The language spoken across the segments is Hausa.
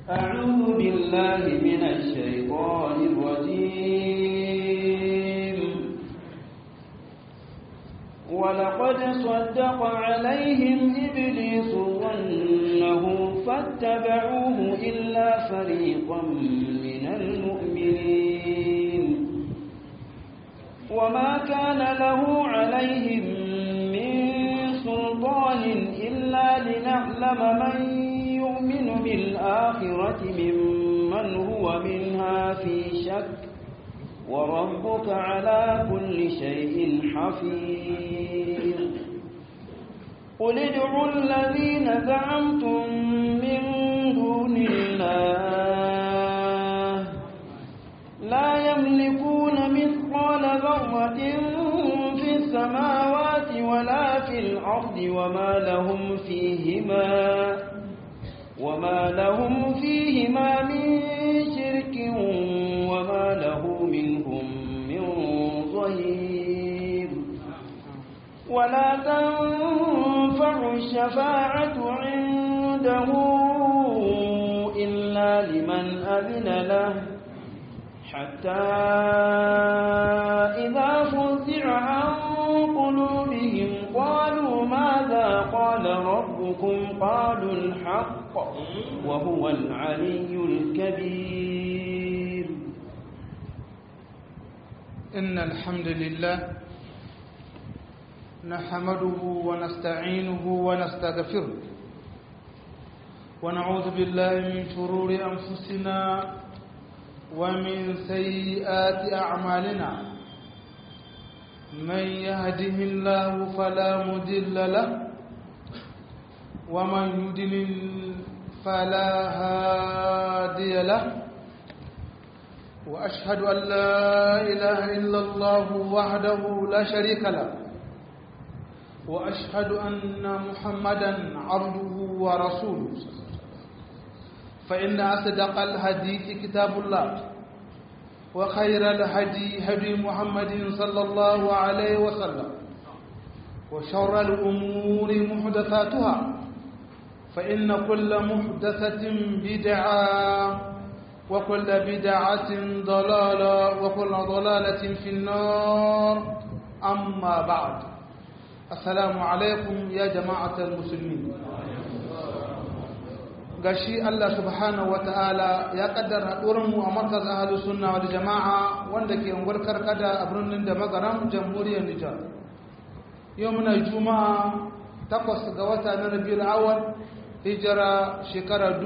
أعوذ بالله من الشيطان الرجيم ولقد صدق عليهم إبليس ظنه فاتبعوه إلا فريقا من المؤمنين وما كان له عليهم من سلطان إلا لنعلم من يؤمن بالآخرة ممن هو منها في شك وربك على كل شيء حفيظ قل ادعوا الذين زعمتم من دون الله لا يملكون مثقال ذرة في السماوات ولا في الأرض وما لهم فيهما وما لهم فيهما من شرك وما له منهم من ظهير ولا تنفع الشفاعة عنده إلا لمن أذن له حتى إذا فزع عن قلوبهم قالوا ماذا قال ربكم قالوا الحق وهو العلي الكبير إن الحمد لله نحمده ونستعينه ونستغفره ونعوذ بالله من شرور أنفسنا ومن سيئات أعمالنا من يهده الله فلا مدل له ومن يدلل فلا هادي له وأشهد أن لا إله إلا الله وحده لا شريك له وأشهد أن محمدا عبده ورسوله فإن أصدق الحديث كتاب الله وخير الهدي هدي محمد صلى الله عليه وسلم وشر الأمور محدثاتها فإن كل محدثة بدعة وكل بدعة ضلالة وكل ضلالة في النار أما بعد السلام عليكم يا جماعة المسلمين gashi Allah subhanahu wata'ala ya kaddara mu a markaz ahlu sunna wal jama'a wanda ke unguwar karkada a birnin da magaram jamhuriyar Nijar yau muna juma'a takwas ga wata na rabiul awal hijira shekara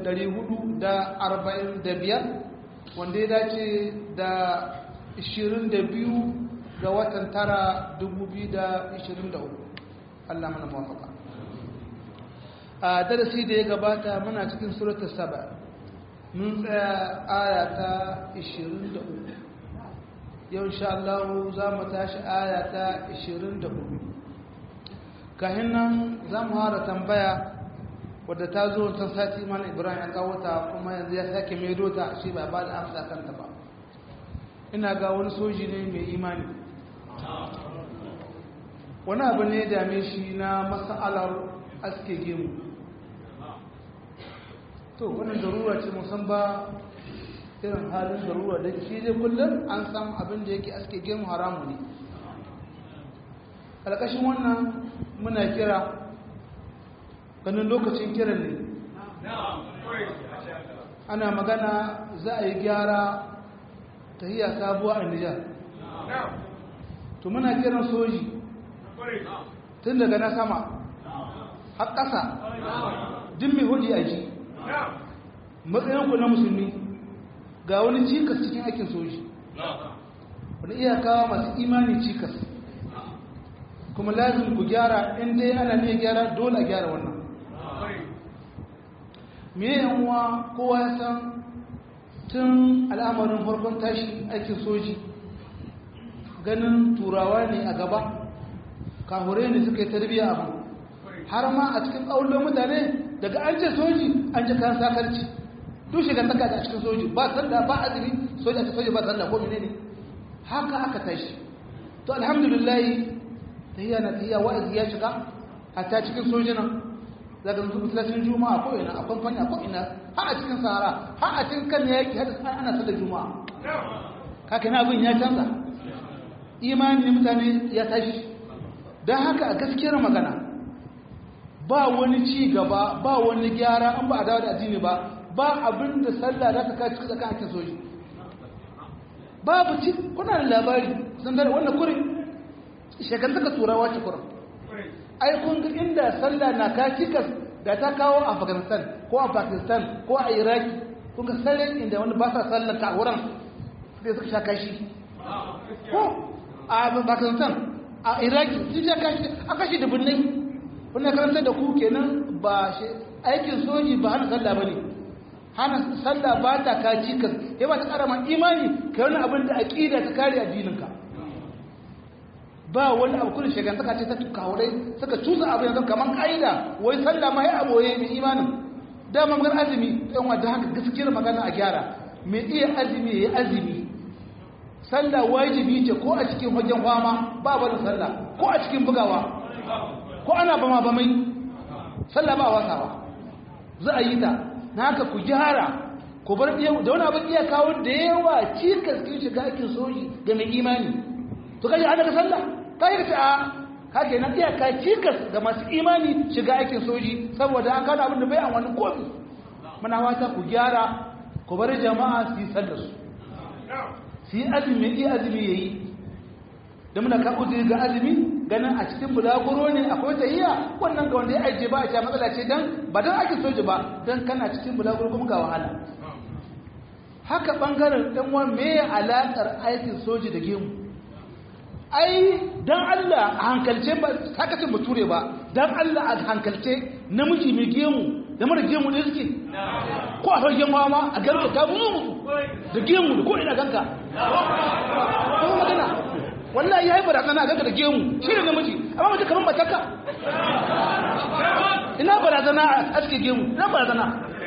445 wanda ya dace da 22 ga watan tara 2023 Allah mana mawafaka a darasi da ya gabata muna cikin surata saba mun tsaya aya ta 23 yau insha Allah za mu tashi aya ta 24 kahin nan za mu hara tambaya wadda ta zo ta sati mana ibrahim ya kawo ta kuma yanzu ya sake maido ta shi ba ba da amsa kanta ba ina ga wani soji ne mai imani wani abu ne dame shi na mas'alar aske gemu to wannan darura ce musan ba irin halin darura da shi dai kullum an san abin da yake aske gemu haramu ne ƙarƙashin wannan muna kira ganin lokacin kiran ne ana magana za a yi gyara ta hiya sabuwa a nijar to muna kiran soji tun daga na sama har ƙasa din mai hudi a ji matsayinku na musulmi ga wani cikas cikin aikin soji wani iyakawa masu imani cikas kuma lazim ku gyara inda ana ne gyara dole a gyara wannan me yanwa kowa ya san tun al'amarin farkon tashi aikin soji ganin turawa ne a gaba kahure ne suka yi tarbiyya abu har ma a cikin ƙaunar mutane daga an ce soji an ce kan sakarci duk shiga saka da cikin soji ba sanda ba azumi soji a cikin soji ba sanda ko menene haka aka tashi to alhamdulillah tahiyya na tahiyya wa'azi ya shiga hatta cikin sojinan za ka zuwa masallacin juma'a ko ina a kwamfani ko ina har a cikin sahara har a cikin kan yaki har ana sallar juma'a haka na abin ya canza imanin mutane ya tashi don haka a gaskiyar magana ba wani ci gaba ba wani gyara an ba a dawo da addini ba ba abin da sallah za ta kaci cikin ake soji babu ci kuna da labari sun dare wannan kurin shekantaka turawa ce kurin ai kun ga inda sallah na kaci kas da ta kawo a afghanistan ko a pakistan ko a iraki kun ga sallan inda wani ba sa sallar ta wurin sai suka sha kashi ko a pakistan a iraki sun sha kashi a kashi da birnin wannan karanta da ku kenan ba shi aikin soji ba hana sallah ba ne hana sallah ba ta kaci ka ya ba ta kara ma imani ka wani abin da aƙida ta kare addininka ba wani abu kudin shagantaka ce ta kawurai suka cusa abu yanzu kamar ƙa'ida wai sallah ma ya aboye mai imanin dama magar azumi ɗan wadda haka gaskiyar magana a gyara mai iya azumi ya yi azumi sallah wajibi ce ko a cikin wajen kwama ba barin sallah ko a cikin bugawa ko ana bama bamai sallah ba wasawa za a yi ta na haka ku gyara ku bar da wani abin iya kawo da yawa cikas kin shiga aikin soji ga mai imani to kaji an daga sallah ta yi ta ka ke nan iyaka cikas ga masu imani shiga aikin soji saboda an kawo abin da bai an wani kofi muna wata ku gyara ku bar jama'a su yi sallar su su yi azumi iya azumi ya yi da muna ka uzuri ga azumi ganin a cikin bulaguro ne akwai tahiya wannan ga wanda ya ajiye ba a sha matsala ce dan ba dan ake soji ba dan kana cikin bulaguro kuma ga wahala haka bangaren dan wa me alakar aikin soji da gemu ai dan Allah a hankalce ba haka ce bature ba dan Allah a hankalce namiji mai gemu da mara gemu ne suke ko a fagen ma a garba ta mu da gemu da ko ina ganka ko magana wallahi ya yi barazana ga da gemu shi ne namiji amma mace kamar mataka ina barazana a aske gemu ina barazana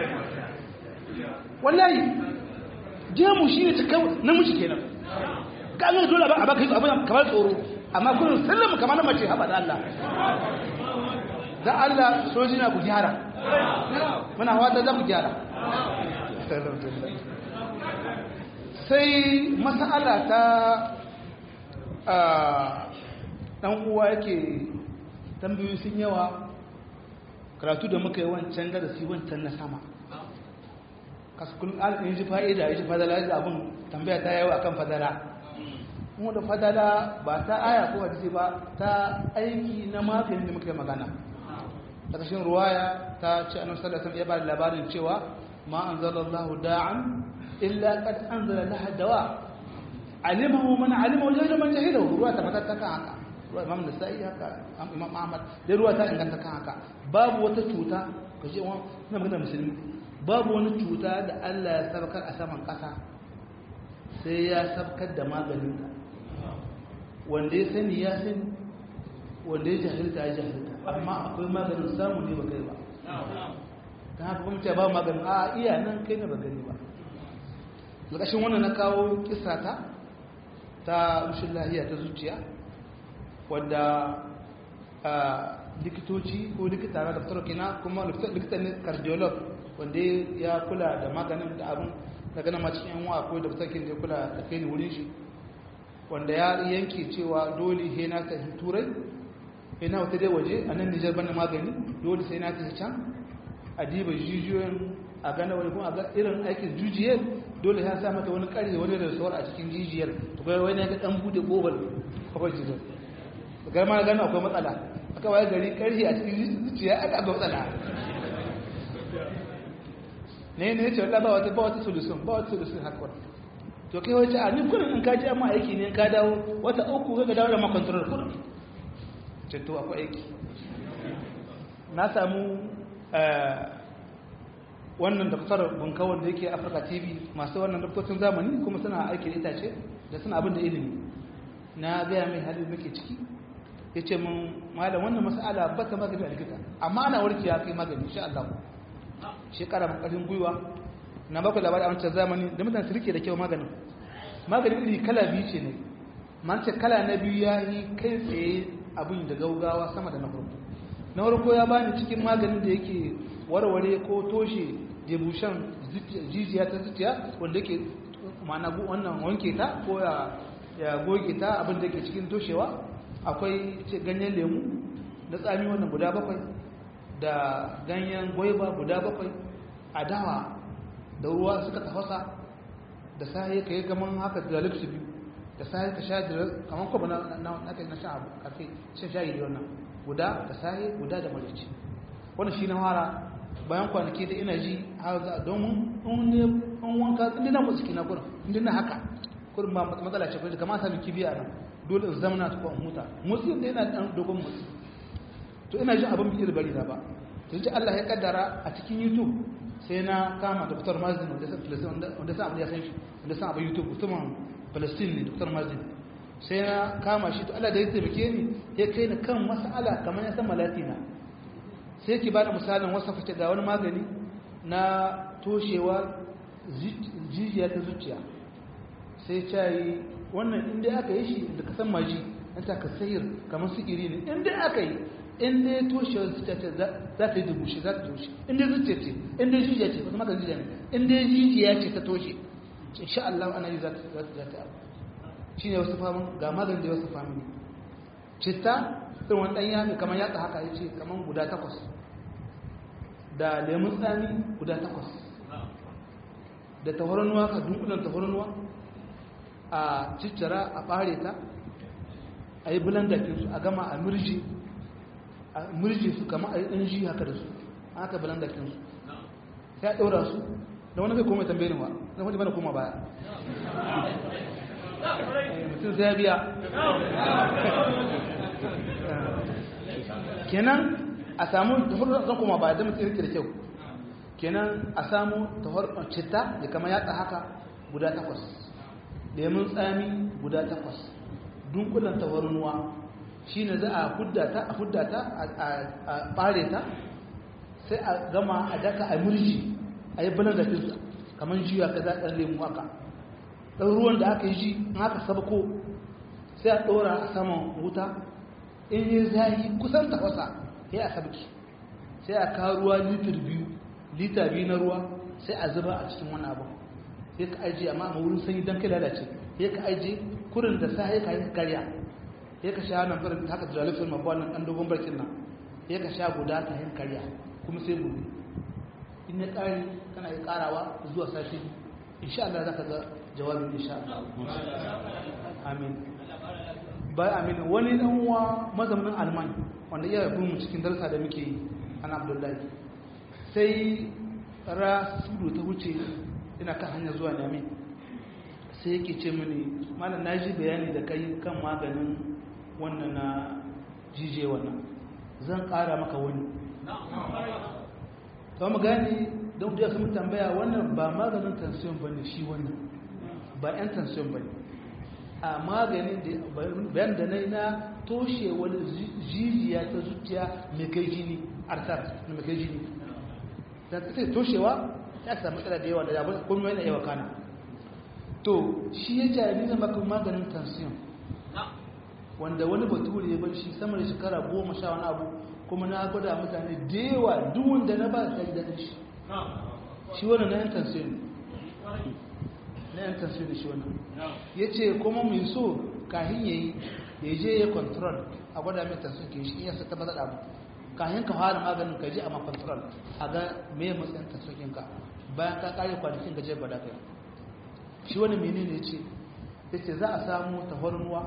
wallahi gemu shi ne cikin namiji kenan ka an dole a baka yi abin kamar tsoro amma kullum sallama kamar na mace haɓa da Allah da Allah soji na ku gyara muna wata za ku gyara sai masala ta ɗan uwa yake tambayoyi sun yawa karatu da muka yi wancan darasi wancan na sama kaskun alƙin ji fa'ida ya ji fadala ya abin tambaya ta yawa kan fadala kuma da fadala ba ta aya ko hadisi ba ta aiki na maganin da muka yi magana ta kashin ruwaya ta ce annabi sallallahu alaihi ya ba da labarin cewa ma anzalallahu da'an illa qad anzala laha dawa alimahu man alimahu jahilu man jahilahu ruwa ta fata ta kan haka ruwa imam nasa'i haka imam ahmad da ruwa ta inganta kan haka babu wata cuta ka ce wa na magana musulmi babu wani cuta da Allah ya sabkar a saman kasa sai ya sabkar da maganin ta wanda ya sani ya sani wanda ya jahilta ya jahilta amma akwai maganin samu ne ba kai ba ta haka kuma ce ba maganin a iya nan kai ne ba gani ba lokacin wannan na kawo kisa ta ta rushin lahiya ta zuciya wadda likitoci ko likita na daftar kina kuma likita ne cardiolog wanda ya kula da maganin da abin da gana ma cikin yanwa ko daftar kin da kula da kai ni wurin shi wanda ya yanke cewa dole he na ta turai he na wata dai waje a nan nijar bana magani dole sai na ta can a diba jijiyoyin a gana wani kuma a ga irin aikin jujiyar dole ya sa mata wani ƙarfi wani da sauran a cikin jijiyar to kai wani ga dan bude kofar kofar jijiyar ga ma gano akwai matsala aka waye gari ƙarfi a cikin zuciya aka ga matsala ne ne ce wallahi ba wata ba wata solution ba wata solution haka to kai wace a ni kurin in ka ji amma aiki ne ka dawo wata uku ka dawo da ma control kurin ce to akwai aiki na samu wannan daftar bunkawar da yake afirka tv masu wannan daftocin zamani kuma suna aiki da itace da suna abin da ilimi na gaya mai halin muke ciki ya ce mun malam wannan mas'ala ba ta magani a likita amma ana warke ya kai magani insha Allah shekara mun karin gwiwa na baku labari a wancan zamani da mutane su rike da kyau maganin maganin iri kala biyu ce ne man ce kala na biyu ya yi kai tsaye abin da gaugawa sama da na farko na farko ya bani cikin maganin da yake warware ko toshe debushan jijiya ta zuciya wanda yake mana wannan wanke ta ko ya goge ta abin da ke cikin toshewa akwai ganyen lemu na tsami wannan guda bakwai da ganyen gwaiba guda bakwai a dawa da ruwa suka tafasa da sahi ka yi gaman haka da lipsu biyu da sahi ka sha da kamar kwaba na kai na sha abu karfe shan shayi da wannan guda da sahi guda da marici wannan shi na fara bayan kwanaki da ina ji har domin in wanka inda na musu na gurin inda na haka kurin ba matsala ce kuma kamar sami kibiya nan dole in zama na tuka in huta motsi da yana dan dogon motsi to ina jin abin bikir bari na ba to ji Allah ya kaddara a cikin YouTube sai na kama Dr. Mazin wanda sa Palestine wanda sa abin ya san shi wanda sa abin YouTube mutumin Palestine ne Dr. Mazin sai na kama shi to Allah da ya taimake ni ya kai ni kan mas'ala kamar ya san malatina sai ki bada misalin wasa fice ga wani magani na toshewa jijiya ta zuciya sai cayi wannan inda aka yi shi da kasan maji an ta ka sayar kamar sigiri ne inda aka yi inda ya toshe zuciya ce za ta yi dubushi za ta toshe inda zuciya ce inda jijiya ce wasu maka jijiya ne inda jijiya ce ta toshe insha Allah ana yi za ta abu shi ne wasu famin ga magani da wasu famin citta irin wani ɗan yami kamar yatsa haka ya ce kamar guda takwas da lemun tsami guda takwas da tahoranuwa ka dunkulan tahoranuwa a ciccira a ɓare ta a yi bulandakin su a gama a mirji a mirji su kama a yi ɗan ji haka da su a haka bulandakin su sai a ɗaura su da wani kai koma tambayin wa na wani bana koma baya mutum sai ya biya kenan a samu tahorar zan koma baya da mutum da kyau kenan a samu tahorar citta da kama yatsa haka guda takwas lemun tsami guda takwas dunkulan tawarnuwa shi ne za a huddata a huddata a ɓare ta sai a gama a daka a murji a yi banar da finsa kamar jiya ka zaɗar lemu haka ɗan ruwan da aka yi ji in aka sabko sai a ɗora a saman wuta in yi zahi kusan tafasa ya a sabki sai a kawo ruwa litir biyu lita biyu na ruwa sai a zuba a cikin wani abu sai ka ajiye amma a wurin sanyi don kai lalace sai ka ajiye kurin da sa ka yi karya sai ka sha nan farin haka da lalifin mabuwa nan ɗan dogon barkin nan sai ka sha guda ta yin karya kuma sai gobe in ya ƙari kana yi ƙarawa zuwa sashi insha Allah za ka ga jawabin insha Allah amin bai amin wani dan uwa mazaunin alman wanda iya bin mu cikin darsa da muke yi ana abdullahi sai ra sudu ta wuce ina kan hanyar zuwa nami sai yake ce mini malam na ji bayani da kai kan maganin wannan na jije wannan zan kara maka wani ta mu gani don da sun tambaya wannan ba maganin tansiyon ba ne shi wannan ba 'yan tansiyon ba ne a maganin da bayan da na yi na toshe wani jijiya ta zuciya mai kai jini artar na mai kai jini da ta ce toshewa ya samu matsala da yawa da yabon kuma yana yawa kana to shi ya jari ni zama kan maganin tansiyon wanda wani bature ya bar shi sama da shekara goma sha wani abu kuma na gwada mutane da yawa duk wanda na ba ta yi daɗin shi shi wani na yan tansiyon na yan tansiyon da shi wani ya ce kuma mai so kahin ya yi ya je ya control a gwada mai tansiyon ke shi iya ta maza abu kahin ka fara maganin ka je a ma control a ga me matsayin tansiyon ka bayan ka kare kwanakin gajiyar gwada kai shi wani menene ce ya ce za a samu tafarnuwa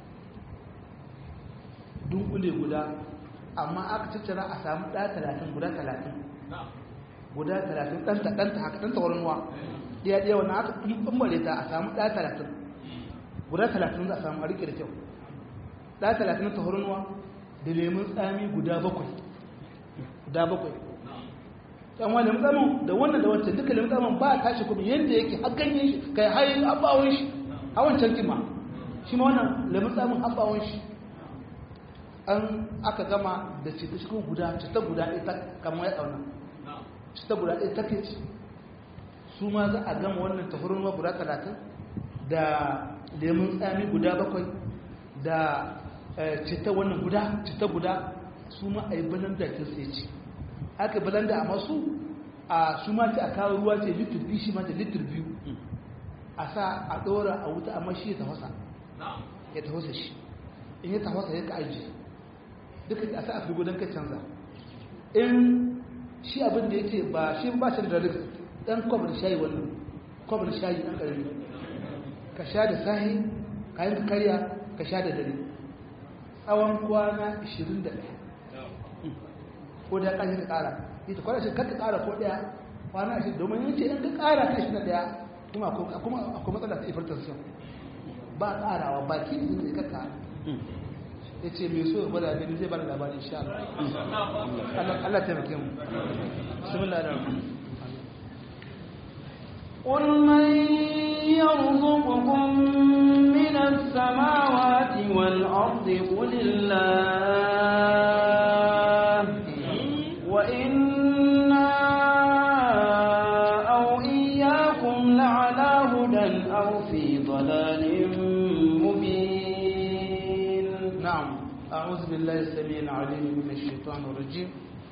dunkule guda amma aka tattara a samu ɗaya talatin guda talatin guda talatin ɗanta ɗanta haka ɗanta tafarnuwa ɗaya ɗaya wani aka ɓambare ta a samu ɗaya talatin guda talatin za a samu a riƙe da kyau ɗaya talatin na tafarnuwa da lemun tsami guda bakwai guda bakwai yan wani lemun da wannan da wancan duka lemun tsamin ba a tashi kuma yadda yake har ganyen shi kai hayin abbawon shi a wancan kima shi ma wannan lemun tsamin abbawon shi an aka gama da ce ta shi guda cita guda ita kamar ya tsauna cita guda ɗaya ta ce su ma za a gama wannan tafurin wa guda talatin da lemun tsami guda bakwai da cita wannan guda cita guda su ma a yi balanda ta sai ce aka balanda a masu a su ma ta a kawo ruwa ce litir biyu shi ma ta litir biyu a sa a ɗora a wuta amma shi ya tafasa ya tafasa shi in ya tafasa ya ka aji duka a sa a fi don ka canza in shi abin da yake ba shi ba shi da dalil ɗan kwabar shayi wannan kwabar shayi ɗan ƙarfi ka sha da sahi kayan ka karya ka sha da dare tsawon kwana 21 ko da ƙashe ka ƙara ita kwana shi ka ƙara ko ɗaya kwana 20 domin yin ce in ka ƙara ka shi na ɗaya kuma akwai matsala ta hypertension ba ƙarawa ba ki ne zai kaka ya ce mai so ya gwada gani zai bada labari insha Allah Allah taimake mu bismillah da قل من يرزقكم من السماوات والأرض قل الله وإنا أو إياكم لعلى هدى أو في ضلال مبين نعم أعوذ بالله السميع العليم من الشيطان الرجيم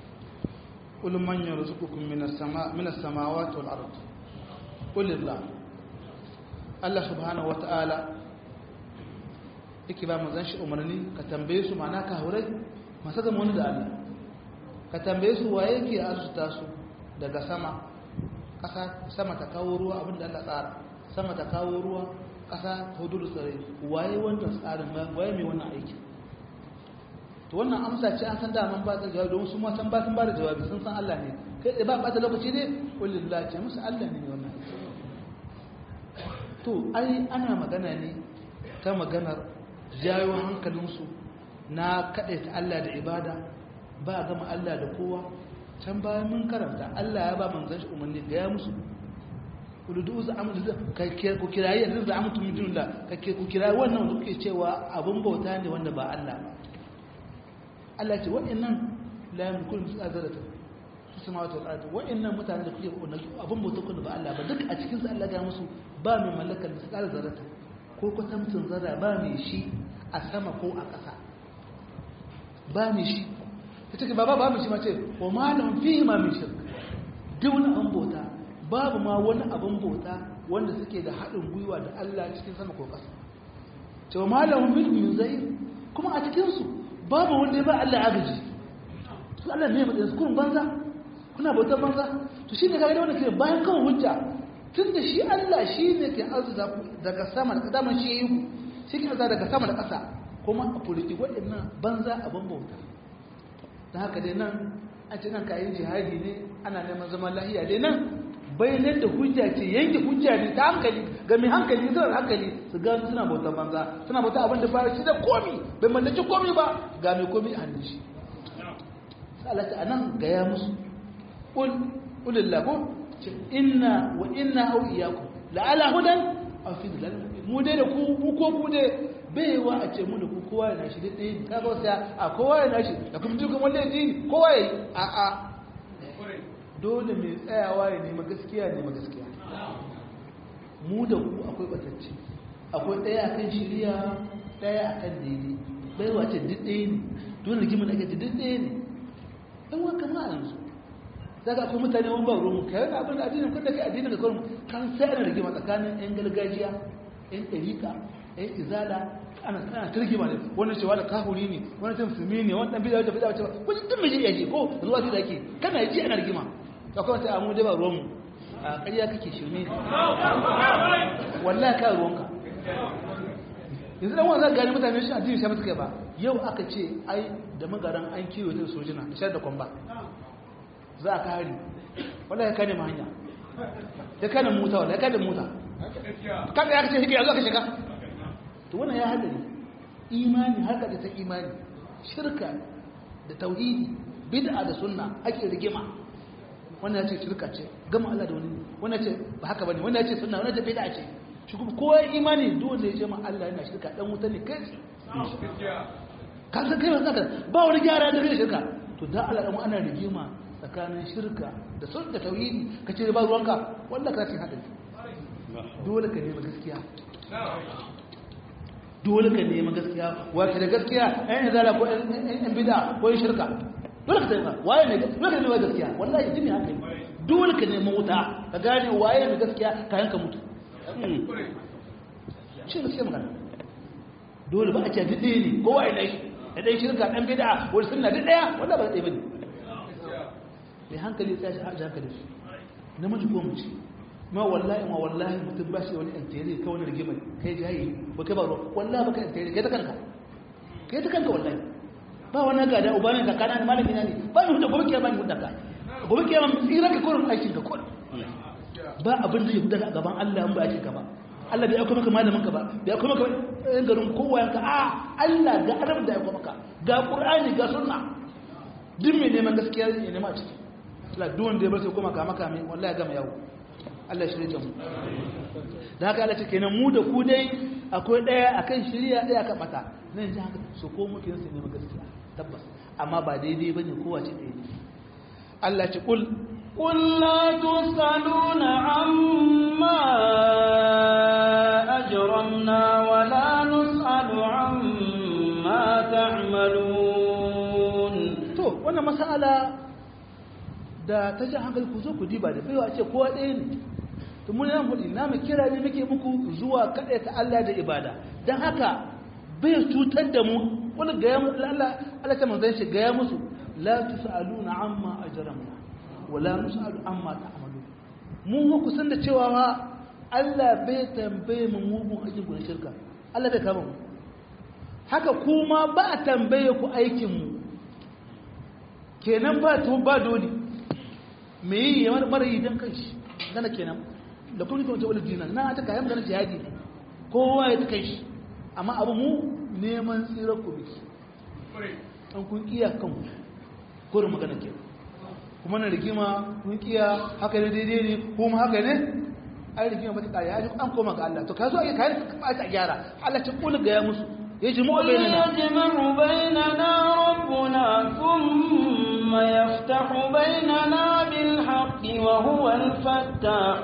قل من يرزقكم من السماء من السماوات والأرض قل الله Allah subhanahu wata'ala yake ba mu zanshi umarni ka tambaye su ma'ana ka hurai masu gama wani da Allah ka tambaye su waye ke arzuta su daga sama ƙasa sama ta kawo ruwa abinda Allah tsara sama ta kawo ruwa ƙasa ta hudu da tsare waye wannan tsarin waye mai wannan aiki to wannan amsa ce an san daman ba ta jawabi don su ma san ba sun ba da jawabi sun san Allah ne kai ba ba ta lokaci ne kullillah ce musu Allah ne wannan aiki to ai ana magana ne ta maganar jayo hankalinsu na ta Allah da ibada ba gama Allah da kowa can bayan mun karanta Allah ya ba manzan shi umarni ga ya musu kududu za amu da ku kirayi yanzu za amu tumu dinula kake ku kirayi wannan wanda kuke cewa abun bauta ne wanda ba Allah ba Allah ce wa'annan la yamkunu azarata su samawati wal ardi wa'annan mutane da kuke abun bauta kun ba Allah ba duk a cikin su Allah ga musu ba mai mallakar da tsara zarata ko kwatamcin zara ba mai shi a sama ko a ƙasa ba mai shi ta take ba ba mai shi mace wa malam fi ma mai shirka duk wani abin bauta babu ma wani abin bauta wanda suke da haɗin gwiwa da Allah cikin sama ko ƙasa cewa malam min min zai kuma a cikinsu babu wanda ya ba Allah agaji su Allah ne mai kun banza kuna bautar banza to shi ne ga wanda ke bayan kawai hujja tun da shi Allah shi ne ke arzuta daga sama da daman shi yi ku shi ke arzuta daga sama da ƙasa kuma a kuliki waɗannan banza abin bauta da haka dai nan a ce nan kayan jihadi ne ana neman zaman lahiya dai nan bayanan da hujja ce yanke hujja ne ta hankali ga mai hankali suna hankali su gano suna bautar banza suna bauta abin da ba shi da komi bai mallaki komi ba ga mai komi a hannun shi sa'alata a nan gaya musu ƙulillahu inna wa inna au iyaku la'ala hudan aw fi dalal mu dai da ku mu ko ku dai baiwa a ce mu da ku kowa yana shi dai ka ga sai a kowa yana shi da kuma dukkan wanda yake kowa yayi a a dole mai tsayawa ya nemi gaskiya ne ma gaskiya mu da ku akwai batacci akwai daya akan shiriya daya akan daidai baiwa ce duk ɗaya ne dole gimin ake duk ɗaya ne dan wa kama yanzu daga akwai mutane wani ba ruwan ka yana abin da addinin kun da kai addinin da kawai kan sai ana rigima tsakanin yan gargajiya yan ɗarika yan izala ana ana turgima ne wannan cewa da kafuri ne wannan ta musulmi ne wannan bid'a da bid'a cewa kun duk mai yaji ko zuwa da yake kana ji ana rigima to akwai wata amu da ba ruwan mu a ƙarya kake shirme wallahi ka ruwanka yanzu dan wannan gani mutane shi addini sai mutu kai ba yau aka ce ai da magaran an kiwo ta sojina da shar da kwamba za a kari wanda ya kane hanya ya kane mota wanda ya kane mota kada ya kace shi ya zo ka shiga to wannan ya hadari imani har da ta imani shirka da tauhidi bid'a da sunna ake rigima wannan ya ce shirka ce gama Allah da wani wannan ya ce ba haka bane wannan ya ce sunna wannan ya ce bid'a ce shi kuma kowa imani dole ya ce ma Allah yana shirka dan wuta ne kai ka san kai ba ba wani gyara da shirka to da Allah dan ana rigima tsakanin shirka da sun da tauhidi ka ce ba ruwanka wanda ka ce haɗari dole ka nemi gaskiya dole ka nemi gaskiya wace da gaskiya ɗan yin zala ko ɗan bida ko yin shirka dole ka taimaka waye ne dole ka nemi gaskiya wallahi jini haka ne dole ka nemi wuta ka gane waye ne gaskiya ka yanka mutu shi gaskiya magana dole ba a ce duk ɗaya ne kowa ya ɗai da ɗai shirka ɗan bida wani sunna duk ɗaya wanda ba ɗaya ba ne mai hankali sai shi haji hankali shi namiji ko mace ma wallahi ma wallahi mutum ba shi wani antere ka wani rigima kai jayi ba kai ba ruwa wallahi ba kai antere kai ta kanka kai ta kanka wallahi ba wani gada uba ne kakana ne malami na ne ba ni hudu gobe kiyama ni hudu ka gobe kiyama tsira ka kurin aikin ka kurin ba abin da ya hudu a gaban Allah in ba aikin ka ba Allah bai aiko maka malamin ka ba bai aiko maka yan garin kowa yanka a Allah ga arab da ya aiko maka ga qur'ani ga sunna duk mai neman gaskiya ne nema ciki Allah duk wanda ya bar sai koma kama kame wallahi gama yawo Allah ya shirye mu da haka Allah ce kenan mu da ku dai akwai daya akan shiriya daya akan mata nan ji haka so ko muke yin neman gaskiya tabbas amma ba daidai bane kowa ce dai Allah ce kul قل لا تسألون عما أجرمنا ولا نسأل عما تعملون to wannan mas'ala da ta ji hankali ku zo ku diba da baiwa ce kowa ɗaya ne to mun nan hudu na mu kira ne muke muku zuwa kaɗai ta Allah da ibada dan haka bai cutar da mu wani ga ya Allah Allah ta manzon shi ga ya musu la tusaluna amma ajramna wala nusalu amma ta'malu mun ku san da cewa ma Allah bai tambaye mu mugun aikin ku na shirka Allah bai kama mu haka kuma ba a tambaye ku aikin mu kenan ba to ba dole me yi ya mara yi don kai shi gana kenan da kuma kuma wani dina na ta kayan ganin jihadi ne kowa ya ta kai shi amma abu mu neman tsirar ku biki an kun iya kan kurin magana ke kuma na rigima kun iya haka ne daidai ne kuma haka ne ai rigima ba ta kare ai an koma ga Allah to ka zo ai kayan ba ta gyara Allah ta kula ga ya musu يجمع بيننا يجمع بيننا ربنا ثم يفتح بيننا بالحق وهو الفتاح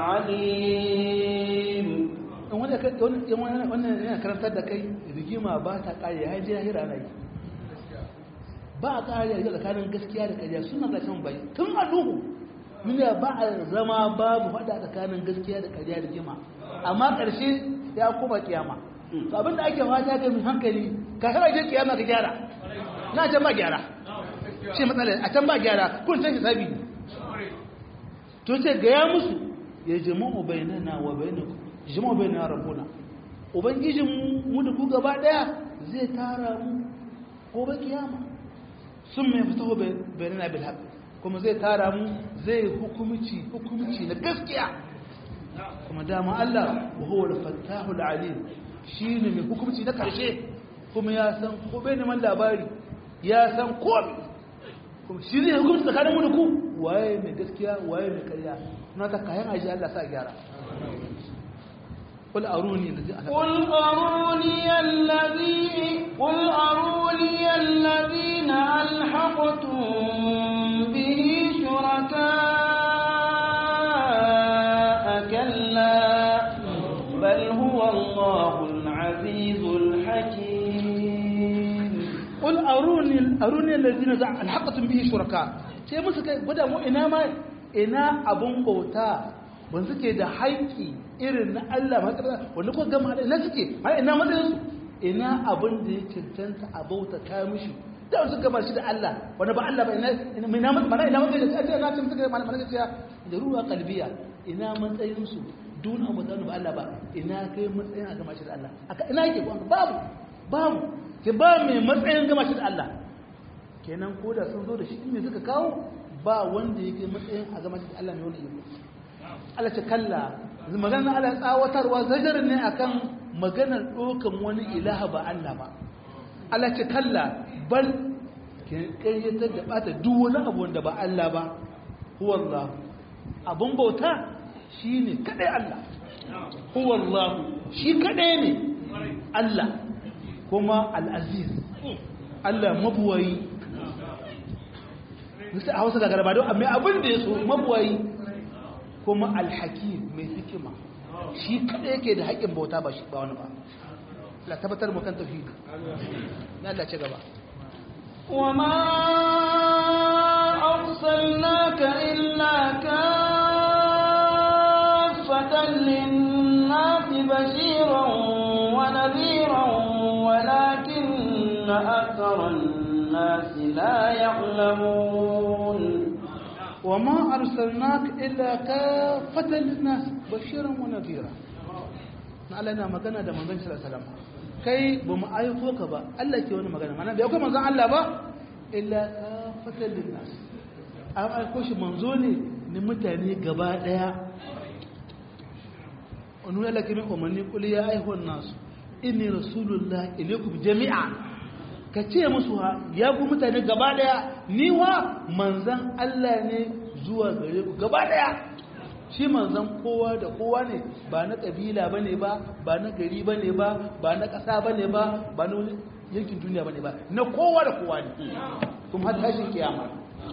العليم wannan yana karantar da kai rigima ba ta kare ya ji lahira na yi ba a kare ya tsakanin gaskiya da kariya suna da kan bai tun a duhu miliya ba a zama babu faɗa tsakanin gaskiya da kariya da rigima amma ƙarshe ya kuma kiyama to abinda ake fata ga mai hankali ka kira je kiyama ka gyara na can ba gyara shi matsala a can ba gyara kun san hisabi ne to ce ga ya musu ya jama'u bainana wa bainakum jama'u bainana rabbuna ubangijin mu da ku gaba daya zai tara mu gobe kiyama sun mai fito bainana bil haqq kuma zai tara mu zai hukumci hukumci na gaskiya kuma dama Allah wa huwa al-fattahul alim shi ne mai hukumci na ƙarshe kuma ya san ko bai neman labari ya san komi kuma shi ne hukumci tsakanin mu da ku waye mai gaskiya waye mai karya na ta kayan aji Allah sa gyara قل أروني الذي قل أروني الذي قل أروني الذين ألحقتم به شركاء كلا بل هو الله العزيز الحكيم قل أروني أروني الذين ألحقتم به شركاء sai musu kai gwada mu ina ma ina abun bauta ban suke da haƙƙi irin na Allah matsala wanda kuka gama da ina suke har ina matsayin su ina abun da ya cancanta a bauta ta mishi da wasu gama shi da Allah wanda ba Allah ba ina ina mana ina matsayin da ta na cin suka mana mana ta da ruwa kalbiya ina matsayin su dun abu da ba Allah ba ina kai matsayin a gama shi da Allah ina yake babu babu ke ba mai matsayin gama shi da Allah kenan ko da sun zo da shi ne suka kawo ba wanda yake matsayin a gama shi da Allah mai wani iko Allah ce kalla maganar Allah tsawatarwa zajar ne akan maganar ɗaukan wani ilaha ba Allah ba Allah ce kalla bal ƙayyatar da ɓata duk wani abu wanda ba Allah ba huwallahu abun bauta shi ne kaɗai Allah huwallahu shi kaɗai ne Allah kuma al'aziz Allah mabuwayi nisa a hausa gagara ba don amma abin da ya so mabuwayi kuma alhakim mai hikima shi kaɗai yake da haƙƙin bauta ba shi ba wani ba la tabbatar mu kan tauhidi na Allah ce gaba وما أرسلناك إلا كافة للناس بشيرا ونذيرا ولكن أكثر الناس لا يعلمون وما أرسلناك إلا كافة للناس بشيرا ونذيرا na Allah yana magana da manzon sallallahu alaihi wasallam kai ba mu aiko ka ba Allah ke wani magana mana bai aiko manzon Allah ba illa kafatan linnas an aiko shi manzo ne ni mutane gaba daya wani Allah ke min umarni kul ya ayyuhan nas inni rasulullah ilaykum jami'a ka ce musu ha ya ku mutane gaba daya ni wa manzon Allah ne zuwa gare ku gaba daya shi manzan kowa da kowa ne ba na ƙabila ba ne ba ba na gari ba ne ba ba na ƙasa ba ne ba ba na wani yankin duniya ba ne ba na kowa da kowa ne kuma har tashin kiyama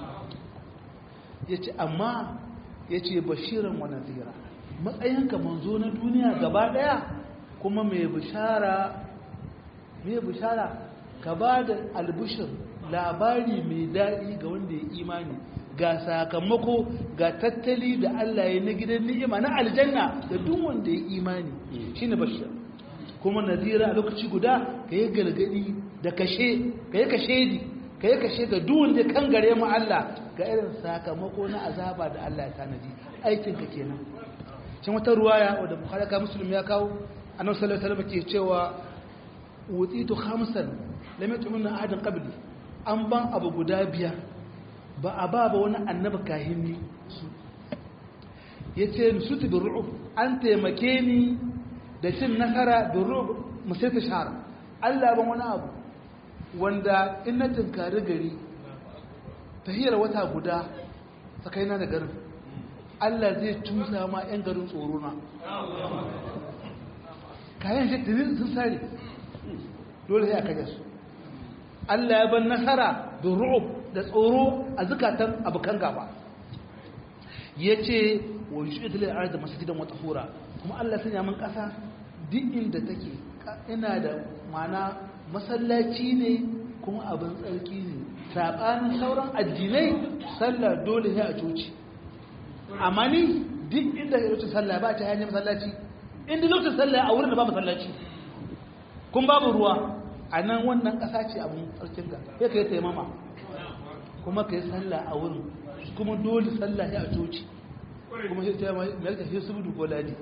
ya ce amma ya ce bashiran wa nazira matsayinka manzo na duniya gaba ɗaya kuma mai bishara mai bishara ka ba da albishir labari mai daɗi ga wanda ya imani ga sakamako ga tattali da Allah ya na gidan ni'ima na aljanna da duk wanda ya imani shine bashir kuma nazira a lokaci guda ka yi gargadi da kashe ka yi kashe di ka yi kashe ga duk wanda kan gare mu Allah ga irin sakamako na azaba da Allah ya tanadi aikin ka kenan cin wata ruwaya wadda bukhari ka muslim ya kawo annabi sallallahu alaihi wasallam ke cewa utitu khamsan lam yatumunna ahadan qabli an ban abu guda biyar ba a ba ba wani annaba kahini su ya ce su ta ru'ub an taimake ni da cin nasara da ru'ub musaita shahara allah ban wani abu wanda in na tunkari gari tahiyar wata guda tsakaina da garin allah zai cusa ma 'yan garin tsoro na kayan shi tuni sun sare dole sai a kaje su allah ya ban nasara da ru'ub da tsoro a zukatan abokan gaba ya ce wa yi shi da da masjidan wata hura kuma Allah sanya min ƙasa duk inda take ina da mana masallaci ne kuma abin tsarki ne saɓanin sauran addinai sallah dole ya a coci amma ni duk inda ya wuce sallah ba ta hanyar masallaci inda lokacin sallah a wurin da ba masallaci kun babu ruwa a nan wannan ƙasa ce abin tsarkin ga ya kai taimama kuma ka yi sallah a wurin kuma dole sallah ya a coci kuma sai ta mai ta sai su budu ko ladi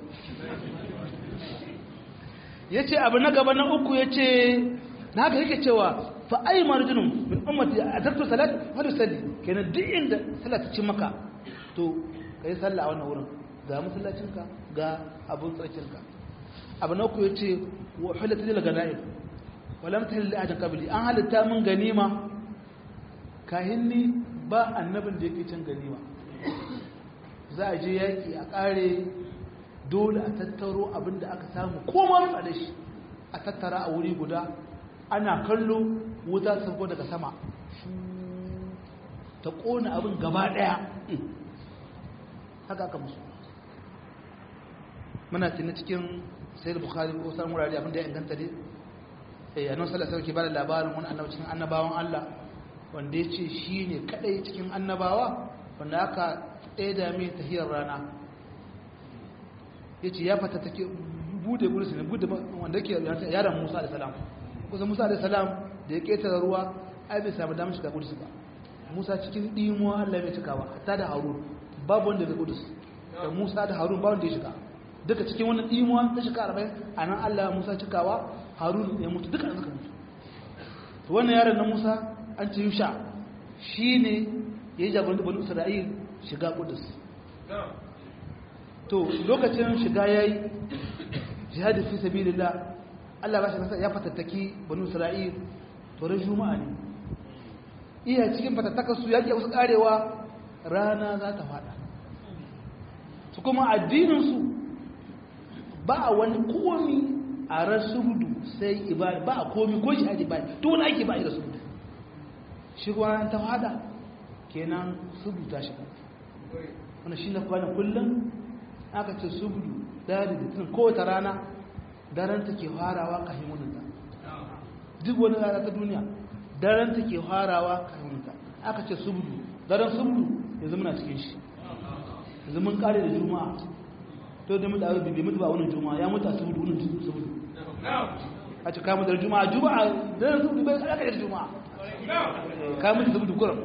ya ce abu na gaba na uku ya ce na haka yake cewa fa ai marjinun min ummati a zartu salat hadu salli kenan duk inda sallah ta ci maka to ka yi sallah a wannan wurin ga masallacinka ga abun tsarkinka abu na uku ya ce wa hulatta lil ganaim walam tahil li ajan qabli an halitta mun ganima kahinni ba annabin da yake cin ganima za a je yaki a kare dole a tattaro abin da aka samu koma a da shi a tattara a wuri guda ana kallo wuta sauko daga sama ta kona abin gaba daya haka aka musu muna tuni cikin sayar bukhari ko san wurare abin da ya inganta dai eh annabi sallallahu alaihi wasallam ke bada labarin wani annabi cikin annabawan Allah wanda ya ce shi ne kadai cikin annabawa wanda aka tsaida mai tahiyar rana ya ce ya fata take bude gurusu ne bude wanda ke yaran musa da salam kusa musa da salam da ya ketara ruwa ai bai samu damar shiga gurusu ba musa cikin ɗimuwa allah mai cikawa hatta da harun babu wanda ya gurusu da musa da harun babu wanda ya shiga duka cikin wannan ɗimuwa ta shiga arba'in a nan allah musa cikawa harun ya mutu duka suka mutu to wannan yaron na musa an ce yusha shi ne ya yi jagorantar bani isra'il shiga kudus to lokacin shiga ya yi jihadi fi sabilillah allah ba shi nasa ya fatattaki bani isra'il to ran juma'a ne iya cikin fatattakarsu ya ke wasu karewa rana za ta fada su kuma addininsu ba a wani komi a rasudu sai ibada ba a komi ko jihadi ba to wani ake ba a yi rasudu shi kuma ta fada kenan subu ta shiga wanda shi na kwanan kullum aka ce subu dari da tun kowace rana daren ta ke farawa kafin wuninta duk wani rana ta duniya daren ta ke farawa kafin wuninta aka ce subdu daren subdu yanzu muna cikin shi yanzu mun kare da juma'a to da mutu abin bai mutu ba wani juma'a ya mutu a subdu wunin subdu a ce kamun da juma'a juma'a daren subdu bai aka da juma'a kamun da subdu kuram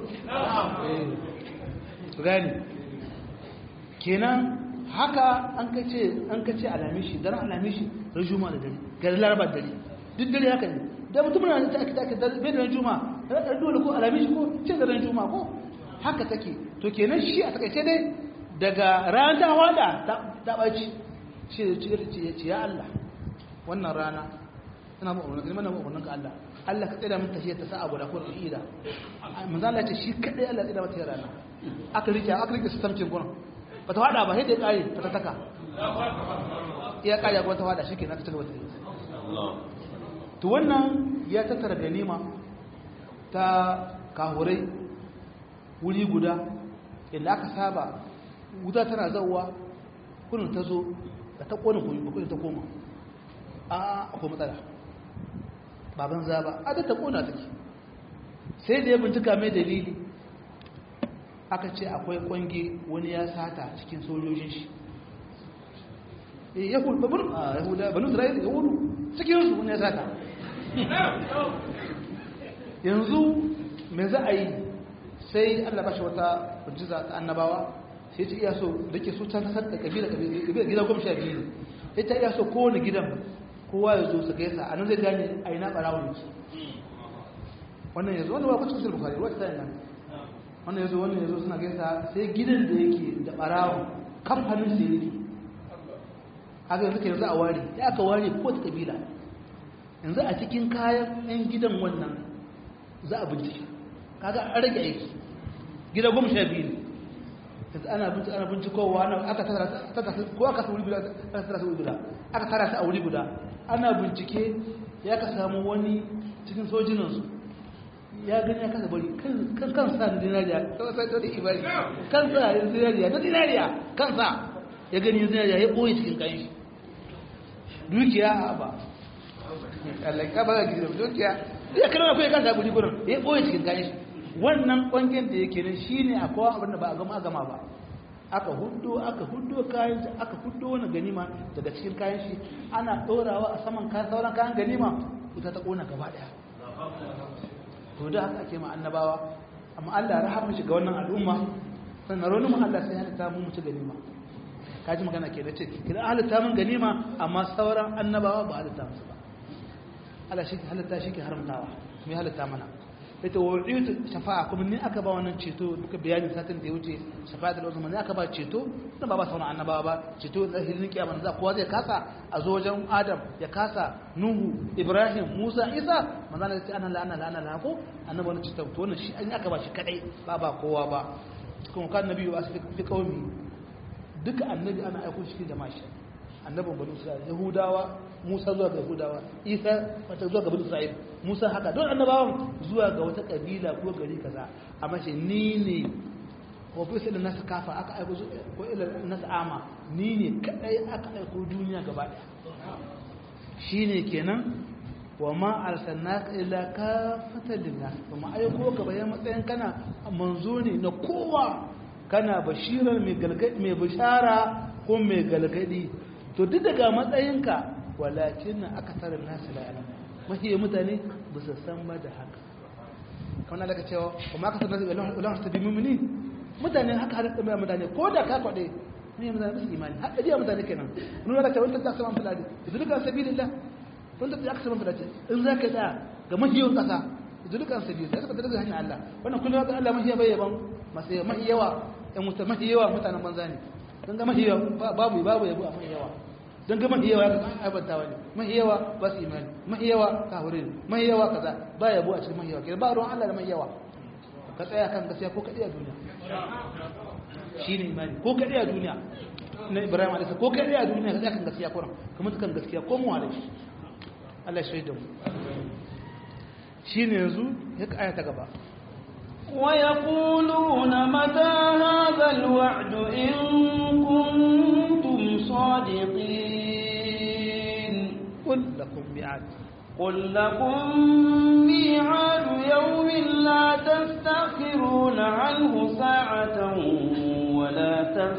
su gani kenan haka an ka ce an ka ce alamishi daren alamishi ran juma'a da dare ga larabar dare duk dare haka ne da mutum na ta ake take da bai da ran juma'a da ran dole ko alamishi ko ce da ran juma'a ko haka take to kenan shi a takaice dai daga ran ta wada ta baci shi da ci ce ya Allah wannan rana ina ba wannan kalmar ba wannan ka Allah Allah ka tsira min tafiya ta sa'a guda ko ida manzo Allah ce shi kadai Allah tsira mata rana aka rike aka rike su tamcin gurin ba ta hada ba sai da ya kare ta taka iya kare kuma ta hada shi ke na ta cigaba da yi to wannan ya tattara ganima ta kahurai wuri guda inda aka saba wuta tana zauwa kunin ta zo da ta kone kunin ta koma a akwai matsala baban zaba a da ta kona take sai da ya bincika mai dalili aka ce akwai kwange wani ya sata cikin sojojin shi yahudu babur a yahuda banu isra'ila yahudu cikin su wani ya sata yanzu me za a yi sai allah ba shi wata mujiza ta annabawa sai ce iya so da ke so can ta sarka kabila kabila gida goma sha biyu ya ta iya so kowane gidan kowa ya zo su gaisa a nan zai gane a yi na ɓarawun wannan yanzu wanda ba kwacin kusur bukari wata ta yi nan wannan yazo wannan yazo suna gaisa sai gidan da yake da barawo kamfanin da yake haka yanzu ke yanzu a ware ya aka ware ko ta kabila yanzu a cikin kayan yan gidan wannan za a bincike kaga an rage aiki gida goma sha biyu yanzu ana bincike ana bincikowa ana aka tara ko aka sa wuri guda aka tara su wuri guda aka tara su a wuri guda ana bincike ya ka samu wani cikin sojinansu ya gani ya kasa bari kan kansa da dinariya kawai to da ibari kansa da dinariya da dinariya kansa ya gani dinariya ya boye cikin kayan shi dukiya ba Allah ka ba gidan dukiya ya kana ko ya kansa buri gurin ya boye cikin kayan shi wannan kwangen da yake nan shine akwai abin da ba a gama gama ba aka huddo aka huddo kayan shi aka huddo wani ganima daga cikin kayan shi ana dorawa a saman kayan sauran kayan ganima wuta ta kona gaba daya to da haka ake ma annabawa amma Allah rahama shi ga wannan al'umma sannan ronin mu Allah sai halitta mu mutu ganima kaji magana ke da ce kidan halitta mun ganima amma sauran annabawa ba halitta musu ba Allah shi ke halitta shi ke haramtawa me halitta mana ita wu'iyatu shafa'a kuma ni aka ba wannan ceto duka bayanin satin da ya wuce shafa'atul uzma ne aka ba ceto dan ba ba sauran annabawa ba ceto da hirin kiyama za kowa zai kasa a zo wajen Adam ya kasa Nuhu Ibrahim Musa Isa manzo Allah ya ce ana la ana la ana la ko annabi wannan ceto to wannan shi an aka ba shi kadai ba ba kowa ba kuma kan nabi ba su fi kaumi duka annabi ana aiko shi da mashi annabin bani Isra'il Yahudawa Musa zuwa ga Yahudawa Isa wata zuwa ga bani Isra'il Musa haka don annabawan zuwa ga wata kabila ko gari kaza amma shi ni ne ko fi sai da nasu kafa aka aiko ko ila nasu ama ni ne kadai aka aiko duniya gaba daya shine kenan wa ma arsalnaka illa kafatan linnas kuma aiko ka bayan matsayin kana manzo ne na kowa kana bashirar mai galgadi mai bishara ko mai galgadi to duk daga matsayinka walakin aka tarar nasu la ilm mahi mutane ba su san ba da haka kamar daga cewa kuma aka tarar da ulan ta bi mumini mutane haka har da mutane ko da ka kwade ne mutane ba su imani har da mutane kenan nuna da cewa ta sama fulani idan sabilillah wanda da aka saman fadace in za ka tsaya ga mahiyawan ƙasa zulukan sabi da suka daga hanyar Allah wannan kullum ga Allah mahiya bai yaban masu mahiyawa ɗan mutu mahiyawa mutanen banza ne don ga mahiyawa babu babu yabo a mahiyawa don ga mahiyawa ya ga aibantawa ne mahiyawa ba su imani mahiyawa kahure ne mahiyawa kaza ba yabo a cikin mahiyawa kenan ba ruwan Allah da mahiyawa ka tsaya kan gaskiya ko kaɗai a duniya shi ne imani ko kaɗai a duniya na Ibrahim alaihi ko kaɗai a duniya ka tsaya kan gaskiya ko kuma kan gaskiya ko mu alaihi Allah shaida mu shine yanzu ya aya ta gaba ويقولون متى هذا الوعد إن كنتم صادقين mi'ad قل لكم ميعاد يوم لا تستأخرون عنه ساعة ولا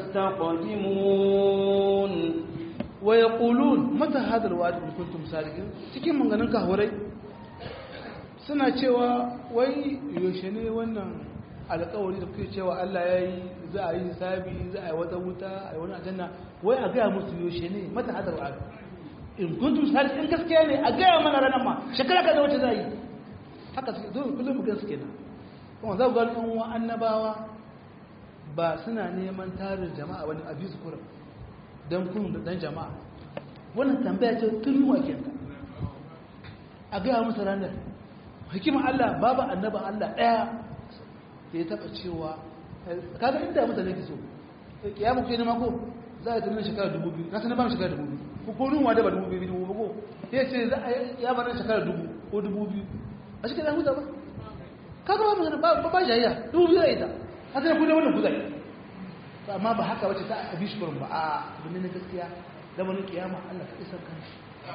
تستقدمون ويقولون متى هذا الوعد إن كنتم صادقين cikin manganin kahurai suna cewa wai yaushe ne wannan alƙawari da kuke cewa Allah ya yi za a yi hisabi za a yi wata wuta a yi wani aljanna wai a gaya musu yaushe ne mata hadar wa'ad in kuntum sadiqin in gaskiya ne a gaya mana ranar ma shekara kaza wacce za yi haka suke zo kullum mu gan su kenan kuma za ku ga ɗan uwa annabawa ba suna neman tarin jama'a wani abin su kurum don kun da dan jama'a wannan tambaya ce tun yi wake ta a gaya musu ranar hikimar Allah babu annaba Allah ɗaya da ya taɓa cewa kaga inda mutane ke so ya muku yi mako za a tunan shekara dubu biyu na sanar ba shekara dubu biyu ko ko nunwa da ba dubu biyu dubu ko ya ce za a ya bar shekara dubu ko dubu biyu a shekara huta ba kaga ba magana ba ba jayya dubu biyu a ita a sai ku da wannan kuzari amma ba haka wace ta abi shi ba a domin na gaskiya da wani kiyama Allah ka isar kanshi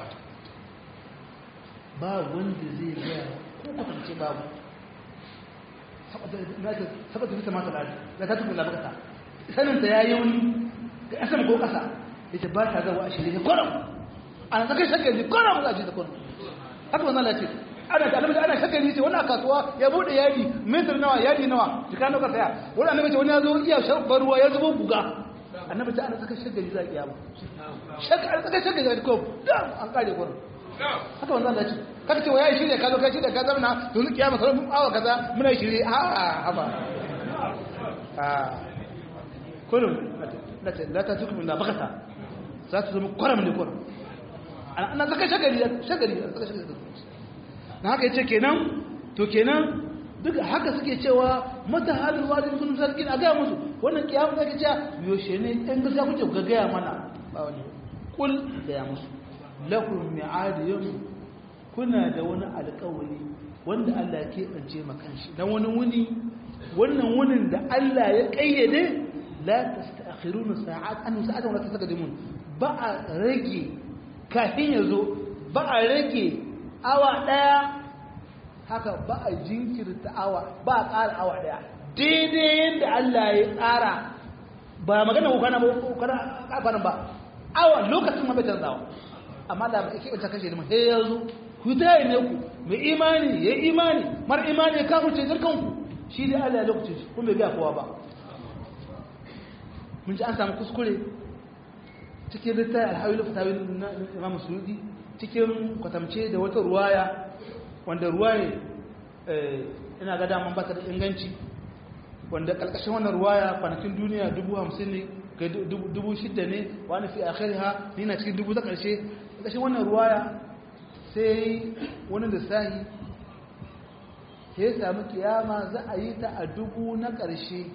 ba wanda zai gaya ko kwatance babu saboda fita mata lari da ta tukula bakata saninta ya yi wani ga ƙasar ko ƙasa ya ce ba ta zawa a shirye kwaram ana tsakai shakari kwaram za a ce ta kwaram haka wannan lati ana da annabi ana shakari ce wani a kasuwa ya bude yadi metar nawa yadi nawa jika nawa saya wani annabi ce wani ya zo iya sharbar ruwa ya zubo buga annabi ta ana tsakai shakari za a kiyama shakari tsakai shakari za a ko an kare kwaram haka wannan lati kaka ce wa ya yi shirya ka zo kai shirya ka zama yanzu kiyama sauran mun awa kaza muna yi shirya a haba a kullum la ta tuku min bakata za ta zama kwaram ne kwaram ana zaka shagari shagari zaka shagari na haka yace kenan to kenan duk haka suke cewa mata halin wadin kun sarkin a gaya musu wannan kiyama zaka ce yoshe ne ɗan gaskiya kuke ga gaya mana ba wani kul gaya musu lakum mi'ad yawm kuna da wani alƙawari wanda Allah ya keɓance makanshi na wani wuni wannan wunin da Allah ya ƙayyade la tasta'khiruna sa'at an sa'atan wala tastaqdimun ba a rage kafin ya zo ba a rage awa daya haka ba a jinkirta awa ba a ƙara awa daya daidai yadda Allah ya tsara ba magana ko kana ba kana ba awa lokacin ma bai canzawa amma da ba ke wata kashe da sai ya zo ku tayi ne ku mai imani ya imani mar imani ya kafirce zarkan ku shi dai Allah ya lokacin shi kuma bai ga kowa ba mun ji an samu kuskure cikin littafi alhawilu fatawi na imam suyudi cikin kwatamce da wata ruwaya wanda ruwaya ina ga daman bata da inganci wanda kalkashin wannan ruwaya kwanakin duniya dubu hamsin ne ga dubu shidda ne wani fi akhiriha ni na cikin dubu ta karshe kalkashin wannan ruwaya sai wani lissahi ya sami kiyama za a yi ta a dubu na ƙarshe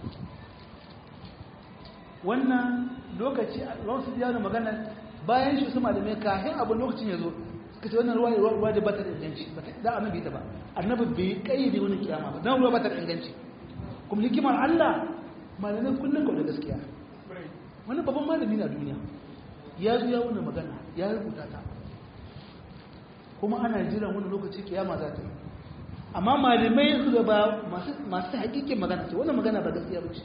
wannan lokaci a su da magana bayan shi su malamai kafin abin lokacin ya zo suka ce wannan ruwa ruwa da bata da inganci da annabi ta ba annabi bai kayyade wani kiyama ba dan ruwa bata da inganci kuma hikimar Allah malamai kullun ga gaskiya wani babban malami na duniya ya zo ya wannan magana ya rubuta ta kuma ana jiran wani lokaci kiyama za ta yi amma malamai su da ba masu hakikin magana ce wannan magana ba gaskiya ba ce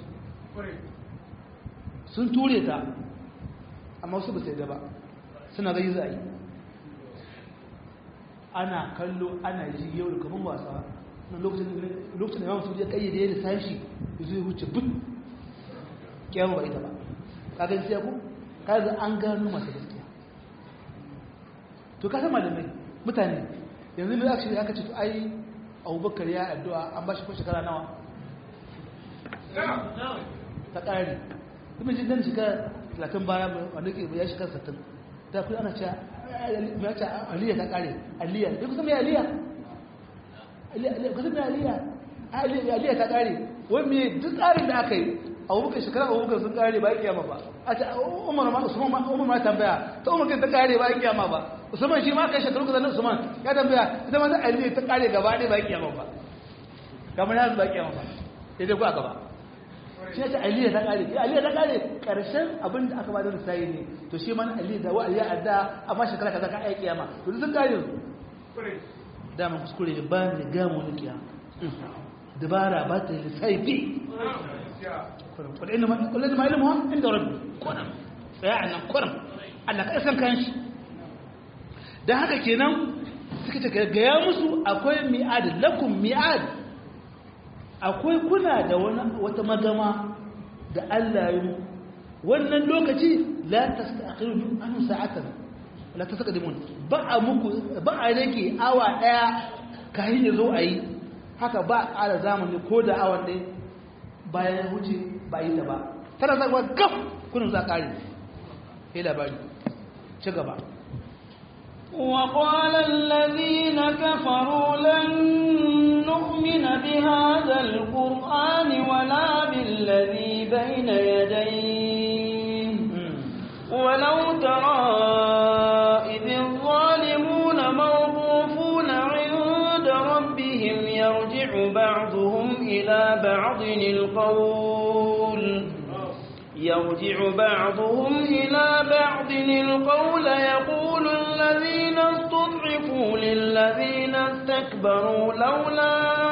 sun ture ta amma su ba sai da ba suna zai za a yi ana kallo ana ji yau da kamar wasa na lokacin da yawon ya kayyade ya da sashi ya zo ya wuce but kiyama ba ita ba kagan siya ku kaga an gano masu gaskiya to kasa malamai mutane yanzu mai aka aka ce to ai abubakar ya addu'a an ba shi ko shekara nawa ta ƙari kuma ji dan shiga talatin baya wanda ke ya shiga sattin ta kuma ana cewa ya ce aliyya ta ƙare aliyya ya kusa mai aliyya kusa mai aliyya aliyya ta ƙare wani mai duk tsarin da aka yi abubakar shekara abubakar sun ƙare ba ya kiyama ba a ce umar ma usman umar ma tambaya ta umar kai ta ƙare ba ya kiyama ba usman shi ma kai shekaru kaza na usman ya tambaya ita ma ta aliyya ta ƙare gaba ɗaya ba ya kiyama ba kamar yanzu ba ya kiyama ba sai dai ku a gaba shi ya ce aliyya ta kare ya aliyya ta kare karshen abin da aka bada lissayi ne to shi man aliyya da wa aliyya adda amma shekara kaza ka aiki kiyama to sun kare dama kuskure ne ba ne ga mu kiyama dabara ba ta lissayi bi kullum inda kullum ma ilmu inda rabbi kullum tsaya a nan kullum Allah ka san kan shi dan haka kenan suka ce gaya musu akwai mi'ad lakum mi'ad akwai kuna da wata magama da Allah yi wannan lokaci la tastakhiru an sa'atan la tasqadimun ba a muku ba a rage awa daya kayan yazo ayi haka ba a ƙara zamani ko da awan ɗaya bayan huce ba yi ta ba tana zaka gaf kunin za ƙare sai labari ci gaba وقال الذين كفروا لن نؤمن بهذا القرآن ولا بالذي بين يديه ولو ترى إذ الظالمون موقوفون عند ربهم يرجع بعضهم إلى بعض القول يرجع بعضهم إلى بعض القول يقول الذين استضعفوا للذين استكبروا لولا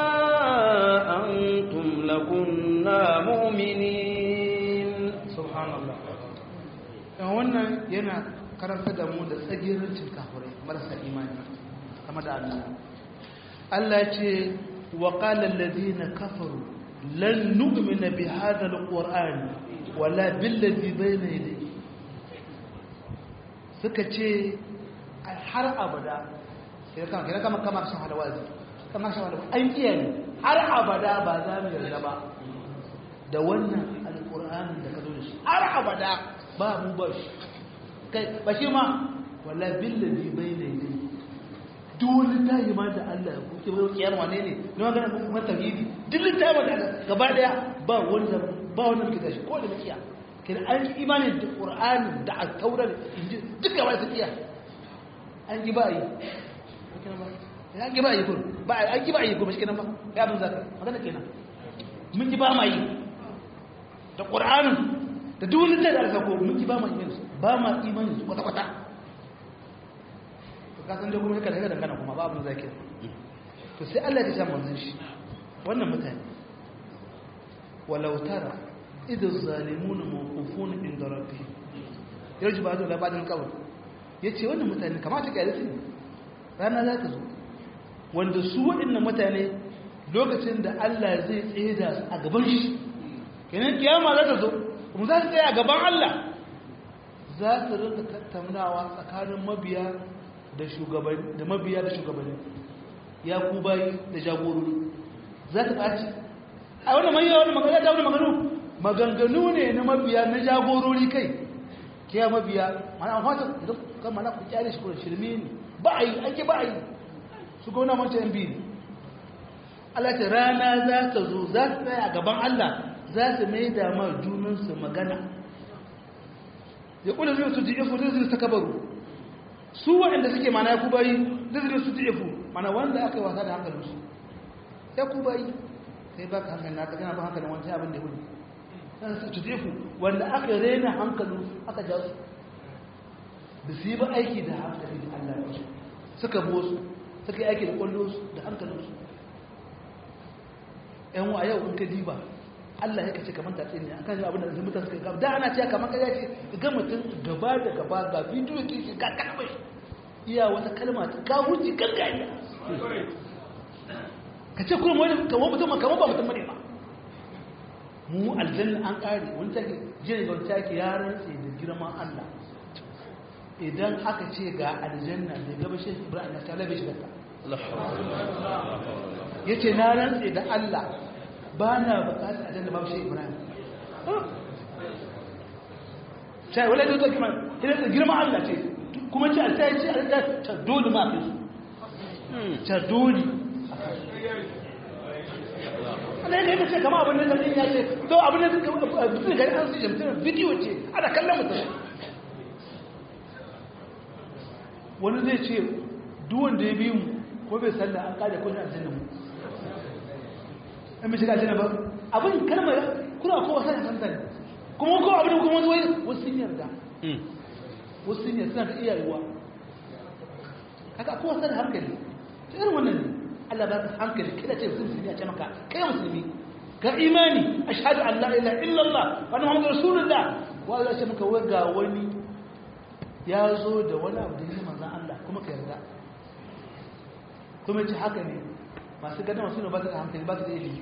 أنتم لكنا مؤمنين سبحان الله wannan yana karanta da mu da tsagirancin kafirai marasa imani kama da Allah Allah ya ce wa qala alladhina kafaru lan nu'mina bi hadha alqur'ani wala billazi bayna yadayhi suka ce har abada sai kama kira kama kama shan halawazi kama shan halawazi an kiya ne har abada ba za mu yarda ba da wannan alqur'anin da ka zo da shi har abada ba mu ba shi kai ba shi ma wala billazi bayna yadayhi dole ta yi ma da Allah ku ke wani kiyar wane ne na magana kuma tauhidi duk littafin da gaba daya ba wanda ba wanda muke gashi ko da mukiya kin an yi imani da qur'ani da at-taurat inji duka wai ta kiya an ji ba yi an ji ba yi ko ba an ji ba yi ko ba kenan ba ya mun zaka magana kenan mun ji ba ma yi da qur'anin da duk wani da aka ko mun ji ba ma yi ba ma imani su kwata kwata to ka san da kuma kada kada kana kuma ba abin zaki to sai Allah ya sha manzon shi wannan mutane walau tara idan zalimuna mawqufun inda rabbihim yarji ba da labarin kawai yace wannan mutane kamata ka yi rana za ta zo wanda su waɗannan mutane lokacin da Allah zai tseda su a gaban shi kenan kiyama za ta zo kuma za su tsaya a gaban Allah za su rinka tattaunawa tsakanin mabiya da shugabanni da mabiya da shugabanni ya ku bayi da jagorori za ta ɓaci a wani mai yawa magana ta wani maganu maganganu ne na mabiya na jagorori kai ke ya mabiya mana amfata idan kan mana ku kyale shi kuma shirme ne ba a yi ake ba a yi su gona manta yan biyu Allah ta rana za ta zo za su tsaya a gaban Allah za su mai da ma junansu magana ya kula zai su ji ifu zai zai ta kabaru su waɗanda suke mana ya kubayi zai zai su ji ifu mana wanda aka yi wasa da hankalinsu ya kubayi sai ba ka hankali na ka gana ba hankalin wani abin da ya hudu sai su tuzefu wanda aka rena hankalin aka ja su da su yi ba aiki da hankali da Allah ya suka bo su suka yi aiki da kwallo su da hankalin su yan wa yau in ka diba Allah ya kace kamar tatsi ne akan abin da mutane suka gaba da ana cewa kamar kaza ce ga mutum gaba da gaba ga bidiyo ke shi ga kalmai iya wata kalma ta ka huji gargajiya ka ce kuma wani kamar mutum kamar ba mutum bane ba mu aljanna an kare wani take jini ga wani take ya rantse da girman Allah idan aka ce ga aljanna da gaba shi Ibrahim na talabe shi ta yace na rantse da Allah ba na bukatar aljanna ba shi Ibrahim sai wala da take man idan da girman Allah ce kuma ce alta ce alta ta dole ma kai ta dole ana yadda yadda ce kama abin da zai ya ce to abin da zai gari an su jamtar bidiyo ce ana kallon mutum wani zai ce duwan da ya bi mu ko bai salla an kada ko a aljanna mu an bi shiga aljanna ba abin kalmar kuna kowa sai hankali kuma ko abin kuma wani wani wasu sun yarda wasu sun yarda suna da iyayewa haka kowa sai hankali ta irin wannan ne Allah ba ka hankali kada ce musulmi a ce maka kai musulmi ka imani ashhadu an la ilaha illallah wa anna muhammadar rasulullah wa Allah ce maka wai ga wani ya zo da wani abu da yi manzan Allah kuma ka yarda kuma ce haka ne masu gada masu ne ba su da hankali ba su da ilimi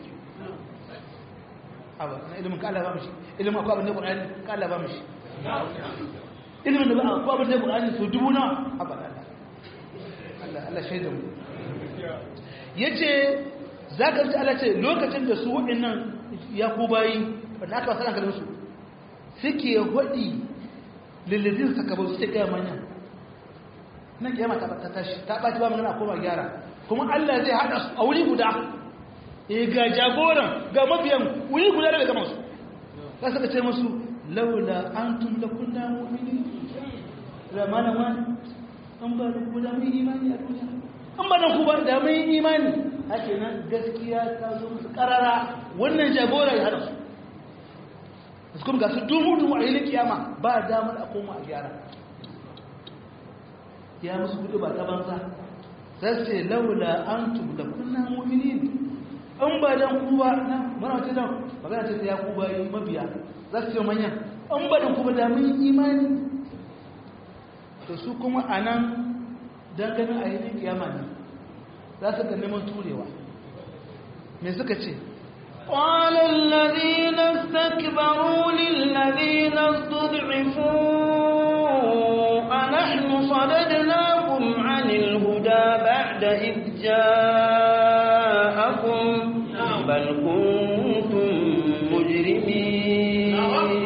abu na ilimin ka Allah ba mishi ilimin akwai abin da ƙwararri ka Allah ba mishi ilimin da ba akwai abin da ƙwararri su dubu na abu da Allah Allah shaida mu ya ce za ka ji Allah ce lokacin da su waɗannan ya ku bayi wadda aka wasu hankalinsu suke haɗi lillazin sakabar su ce gaya manyan nan kiyama ta tashi ta ɓaci ba magana koma gyara kuma Allah zai haɗa su a wuri guda e ga jagoran ga mabiyan wuri guda daga gama su za su ce musu laula an tun da kunna mu'mini da malama an ba da ku da mun imani a duniya an ba da ku ba da mun imani hake nan gaskiya ta zo musu karara wannan jagoran ya haɗa su su kuma ga su dumu-dumu a yi kiyama ba damar a koma a gyara ya musu gudu ba ta banza za su ce laula an da kunna mu'minin an ba dan ku ba na mana wace dan magana ce ta ya ku ba yi mabiya za su ce manya an ba dan ku ba da mun imani to su kuma a nan ganin a yi kiyama ne za su ga neman turewa me suka ce قال الذين استكبروا للذين استضعفوا أنحن صددناكم عن الهدى بعد إذ جاءكم بل كنتم مجرمين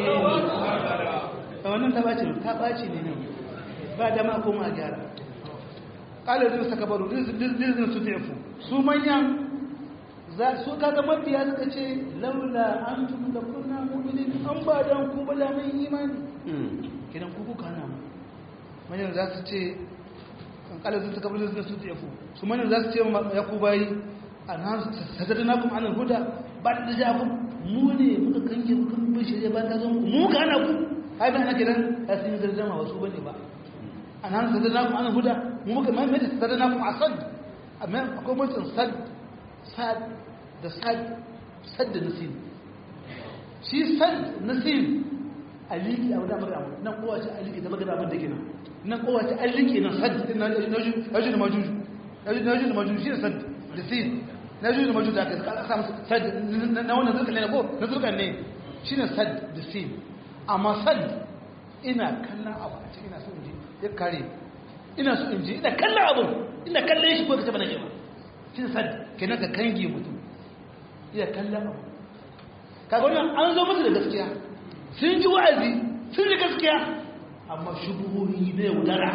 wannan ta ɓaci ta ɓaci ne ne ba dama koma a gyara ƙalar zai saka baro dizin su zaifu su manyan za su kaga mafiya suka ce laula an tun da kunna mu'minin an ba dan ku ba da mai imani kidan ku kuka na mu manyan za su ce kan kala sun saka bulun su ta yafu su manyan za su ce ya ku bayi an han sadadna kum anil huda ba da ja ku mu ne muka kange ku kan bin shirye ba ta zo mu mu ka ana ku ai ba ana kidan asin garjama wasu bane ba an han sadadna kum anil huda mu muka mai mai sadadna kum asad amma akwai mutum sad sad da sad da nasim shi sad nasim aliki a wadda magana nan kowace aliki da magana abin da gina nan kowace aliki na sad din na yaju da majuju yaju da majuju shi ne sad da sin na yaju da majuju da aka samu sad na wannan zurkan ne ko na zurkan ne shi ne sad da sin amma sad ina kallon abu a cikin ina so in ji ya kare ina so in ji ina kallon abu ina kallon shi ko ka taba na ba shi ne sad kenan ka kange mutum iya kallon abu kaga wannan an zo musu da gaskiya sun ji wa'azi sun ji gaskiya amma shubuhohi na yaudara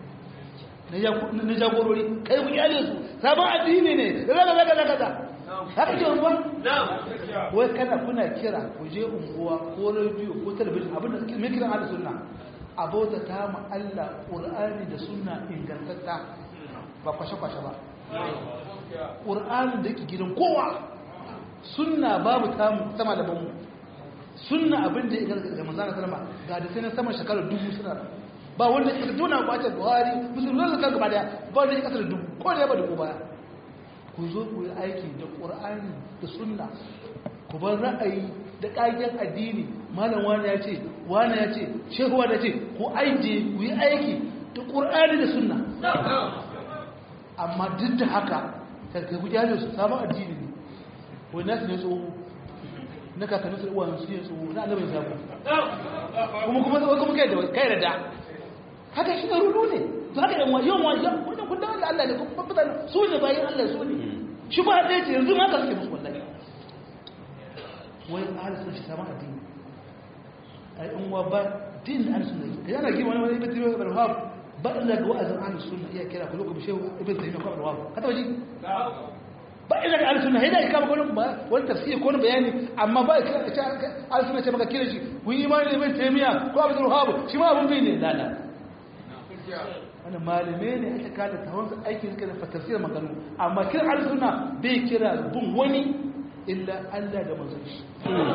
na jagorori kai ku iyale su sabon addini ne zaga zaga zaga zaga haka ce unguwa wai kana kuna kira ku je unguwa ko rediyo ko talabijin abinda suke mai kiran ala sunna abota ta mu Allah qur'ani da sunna ingantatta ba kwashe-kwashe ba ƙur'anin da yake gidan kowa sunna babu sama da banmu sunna abin da ya gargaga ga manzana salama ga da sai na sama shekarar dubu suna da ba wanda ya kasar tuna kwace buhari musulman da kan gaba daya ba wanda ya kasar dubu ko da ya ba dubu baya ku zo ku yi aiki da ƙur'ani da sunna ku bar ra'ayi da ƙagen addini malam wani ya ce wani ya ce shehu wani ya ce ku aiki ku yi aiki da ƙur'ani da sunna amma duk da haka karkai guji hajji su sabon addini ne wani nasu ne tsoho na kakannin su uwa su ne tsoho na annabin sabu kuma kuma tsoho kuma kai da kai da da haka shi ne rudu ne to haka yan wajen wajen wannan kundin Allah Allah ne kuma mutane su ne bayan Allah su ne shi ba ɗaya ce yanzu ma ka suke musu wallahi wai ahal sun shi sabon addini ai in wa ba din da ahal sun ne yana gima wani wani ibn tiyo ibn wahab ba illa ga wa'azin ahlus sunna iya kira ku lokacin shehu ibn taymiyyah ko ibn wahab ka taba ji ba illa ga ahlus sunna hida ka ba wani wani tafsir ko wani bayani amma ba ka ce ahlus sunna ce maka kira shi ku yi imani da ibn taymiyyah ko ibn wahab shi ma abun bai ne la la wani malame ne aka kada tawon aiki suka da tafsir maganu amma kira ahlus sunna bai kira bin wani illa Allah da manzon shi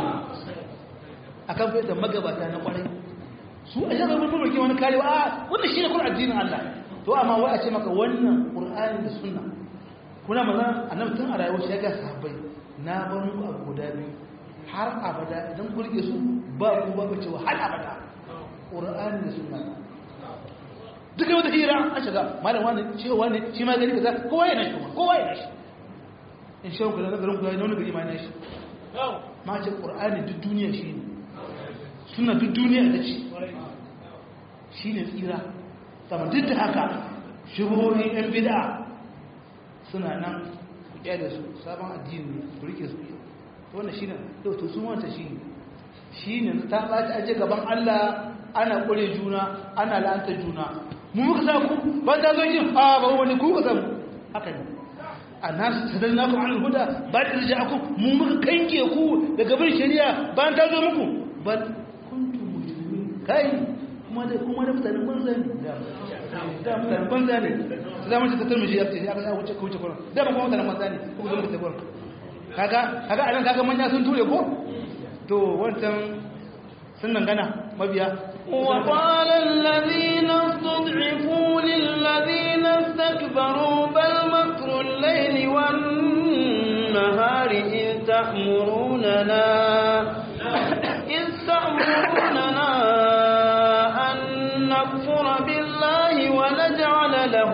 akan fahimta magabata na kwarai su a shagar mutum mulki wani karewa a wannan shi ne kun addinin Allah to amma wai a ce maka wannan Qur'ani da sunna kuna maza annabi tun a rayuwar shi ya ga sahabbai na bar muku abu guda biyu har abada idan ku rike su ba ku ba cewa har abada Qur'ani da sunna duka wata hira an shiga malam wani cewa ne shi ma gani kaza kowa yana shi kuma kowa yana shi in shi ku da garin ku da wani gari ma yana shi ma ce Qur'ani duk duniya shi ne suna duk duniya da ci shi ne tsira sama duk da haka shubuhohin yan bida suna nan ku da su sabon addini ku rike su wannan shi ne yau to sun wanta shi ne shi ne ta ɓaci aje gaban allah ana ƙure juna ana la'anta juna mu muka sa ku ba ta zo yin a ba wani ku ka samu haka ne a nasu sadar na kuma an huda ba da rija ku mu muka kanke ku daga bin shari'a bayan ta zo muku ba kai kuma da kuma da mutanen banza ne da mutanen banza ne su zama ta tarmishi ya ce aka ya wuce wuce kuma da ba kuma mutanen banza ne kuma zama ta kuma kaga kaga anan kaga manya sun ture ko to wancan sun dangana mabiya وقال الذين استضعفوا للذين استكبروا بل مكر الليل والنهار إذ تأمروننا إذ تأمروننا أن نكفر بالله ونجعل له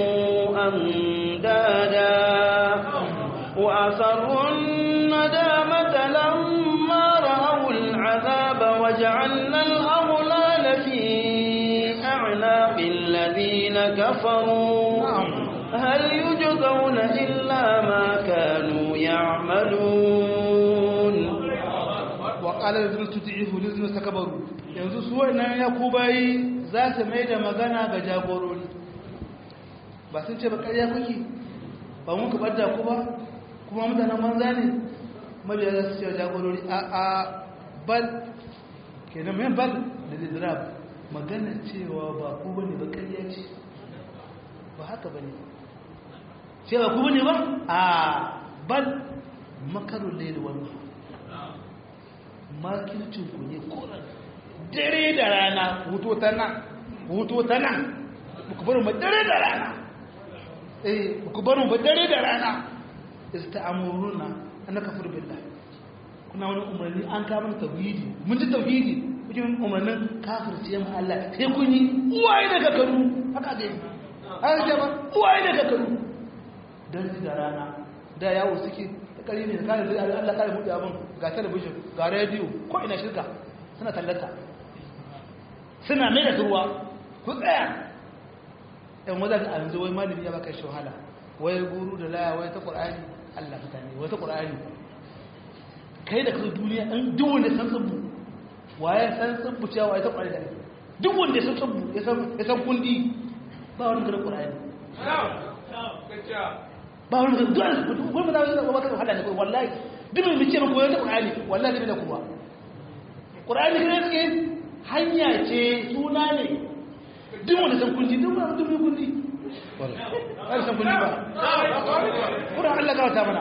أندادا وأسروا الندامة لما رأوا العذاب وجعلنا الأغلال في أعناق الذين كفروا هل يجزون إلا ما كانوا يعملون وقال الذين تدعيه الذين استكبروا yanzu su wannan yakubai za su mai da magana ga jagorori ba sun ce ba ƙarya kuke ba mun ka ɓadda ku ba kuma mutanen manza ne mabiya za su ce jagorori a a bal kenan mai bal da lidrab magana cewa ba ku ba ne ba ƙarya ce ba haka ba ne cewa ku ba ne ba a bal makarun laili wani makircinku ne koran dare da rana hutu ta nan hutu ta nan ku bari mu dare da rana eh ku bari mu dare da rana ista'amuruna an kafir billah kuna wani umarni an ka mana tauhidi mun ji tauhidi kuke umarnin kafirce mu Allah sai kun yi uwaye daga kanu haka ga yi haka ce ba uwaye daga kanu dan da rana da yawo suke kari ne kare zai Allah kare buɗe abin ga talabijin ga rediyo ko ina shirka suna tallata suna mai da ruwa ku tsaya ɗan wadda da yanzu wai malami ya baka shi wahala wai guru da laya wai ta ƙur'ani Allah mutane wai ta ƙur'ani kai da kasu duniya ɗan duk wanda san tsubbu waye san tsubbu cewa waye ta ƙur'ani da duk wanda san tsubbu ya san kundi ba wani gara ƙur'ani ba wani zai dole su wani ba za su wata wahala ne kai wallahi duk mai mace mako yadda ƙur'ani wallahi ne da kuma ƙur'ani ne suke hanya ce suna ne duk wanda san kundi duk wanda duk mai kundi ba san kundi ba kuma Allah gawata mana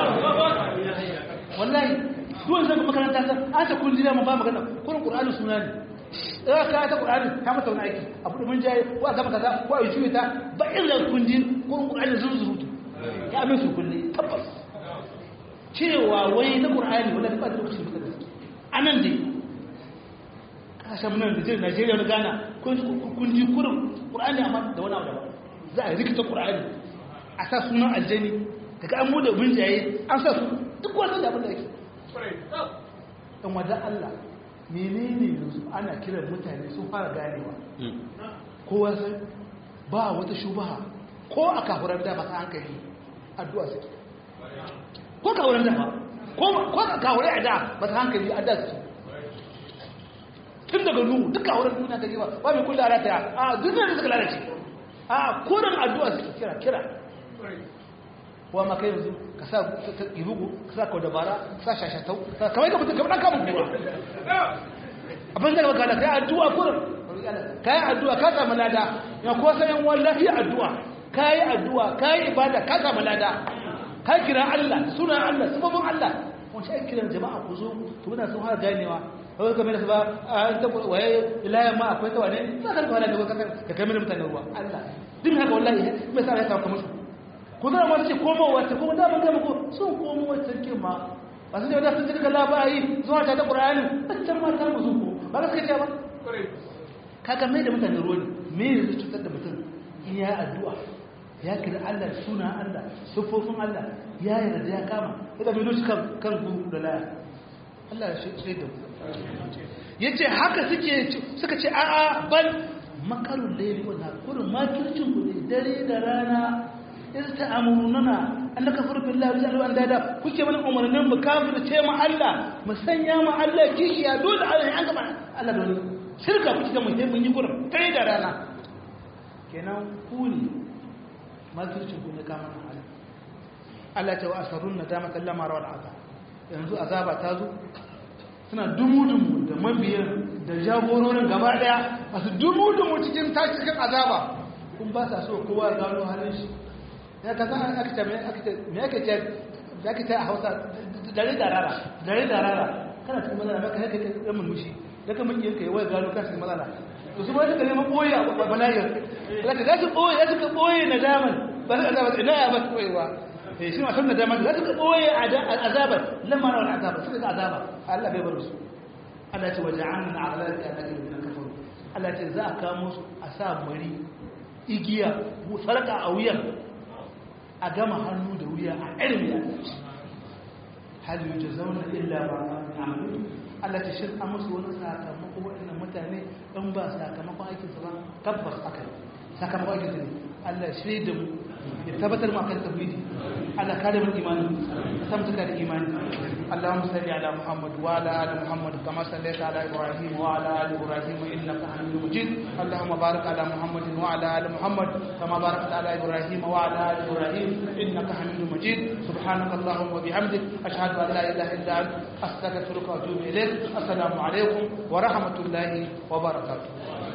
wallahi duk wanda san makaranta san an ta kundi da mun ba magana kuma ƙur'ani suna ne za ka ta ƙur'ani ta mata wani aiki abu da mun jaye ko a gama kaza ko a yi juye ta ba irin kundi ko ƙur'ani zunzurutu ya min su kulle tabbas cewa wai na ƙur'ani wanda ba da lokacin da gaske a nan dai kasashen nan da jirin najeriya na ghana kun ji kurin ƙur'ani amma da wani abu daban za a rikita ƙur'ani a sa sunan aljani daga an mu da binjaye an sa su duk wani da abin da yake ɗan wadda allah menene yanzu ana kiran mutane sun fara ganewa kowa sai ba wata shubaha ko a kafuran da masu hankali addu'a suke ko kafuran da ba ko a kafuran da masu hankali addu'a suke tun daga nuhu duk kafuran duniya ta gewa ba mai kula rata a duniya da suka lalace a kodan addu'a suke kira kira wa ma kai yanzu ka sa ibugu ka sa kau dabara ka sa shashatau kamar ka mutum kamar ɗan kamun kura abin da ka kai addu'a kurin ka yi addu'a ka samu lada ya kuwa sayan wallahi addu'a ka yi addu'a ka yi ibada ka samu lada ka kira Allah sunan Allah sababin Allah wani shi kiran jama'a ku zo to muna sun har ganewa kawai kamar da su ba a ta waye ilayen ma akwai ta wane za ka rufa da ka kai mini mutane ruwa Allah duk haka wallahi mai sa ya kawo kamar su ku zama masu ce komo wacce kuma da mun gama ko sun komo wacce kirma ba su ne wadda sun jirga labari zuwa ta da ƙura'anin wacce ma ta mu sun ko ba ka ce ba kaga mai da mutane ruwa ne me ne zai cutar da mutum in ya addu'a ya kira Allah suna Allah siffofin Allah ya yarda ya kama ya da bido shi kan kan guru da laya Allah ya shi da yace haka suke suka ce a'a bal makarun layli wa nakurun makircin ku ne dare da rana iz ta'amuruna an nakfuru billahi wa ja'alu andada kuke mana umarnin mu kafirce mu Allah mu sanya mu Allah kishiya dole Allah an gaba Allah dole shirka kuke da mu sai mun yi gurin dare da rana kenan ku ne makircin ku ne kama na Allah Allah ta wa asarun nadama kallama rawal azab yanzu azaba ta zo suna dumu-dumu da mabiyan da jagororin gaba daya masu dumu-dumu cikin tashikin azaba kun ba sa so kowa gano halin shi ya ka san aka ce me ake ce da ake ce a hausa dare da rara dare da rara kana cikin matsala maka haka ke ɗan mulmushi da kan mun yanka yawai gano kan cikin matsala to su ba suka neman ɓoye a bala'ir zaka za su ɓoye za su ka ɓoye na daman ba su azaba ina ya ba su ɓoyewa eh shi ma san da daman za su ka ɓoye azabar lamma na wani azabar suka ga azaba Allah bai bar su Allah ce waje an na ala da ana irin na kafaru Allah ce za a kamo su a sa mari igiya sarka a wuyan a gama hannu da wuya a irin ya hal yi ta zauna illa ba a amalu Allah ce shin an musu wani sakamako waɗannan mutane ɗan ba sakamakon aikinsa ba tabbas aka yi sakamakon aikinsa ne Allah shi da mu ya tabbatar mu akan tauhidi Allah kare mu imani samtuka da imani اللهم صل على محمد وعلى ال محمد كما صليت على ابراهيم وعلى ال ابراهيم انك حميد مجيد اللهم بارك على محمد وعلى ال محمد كما باركت على ابراهيم وعلى ال ابراهيم انك حميد مجيد سبحانك اللهم وبحمدك اشهد ان لا اله الا انت استغفرك واتوب اليك السلام عليكم ورحمه الله وبركاته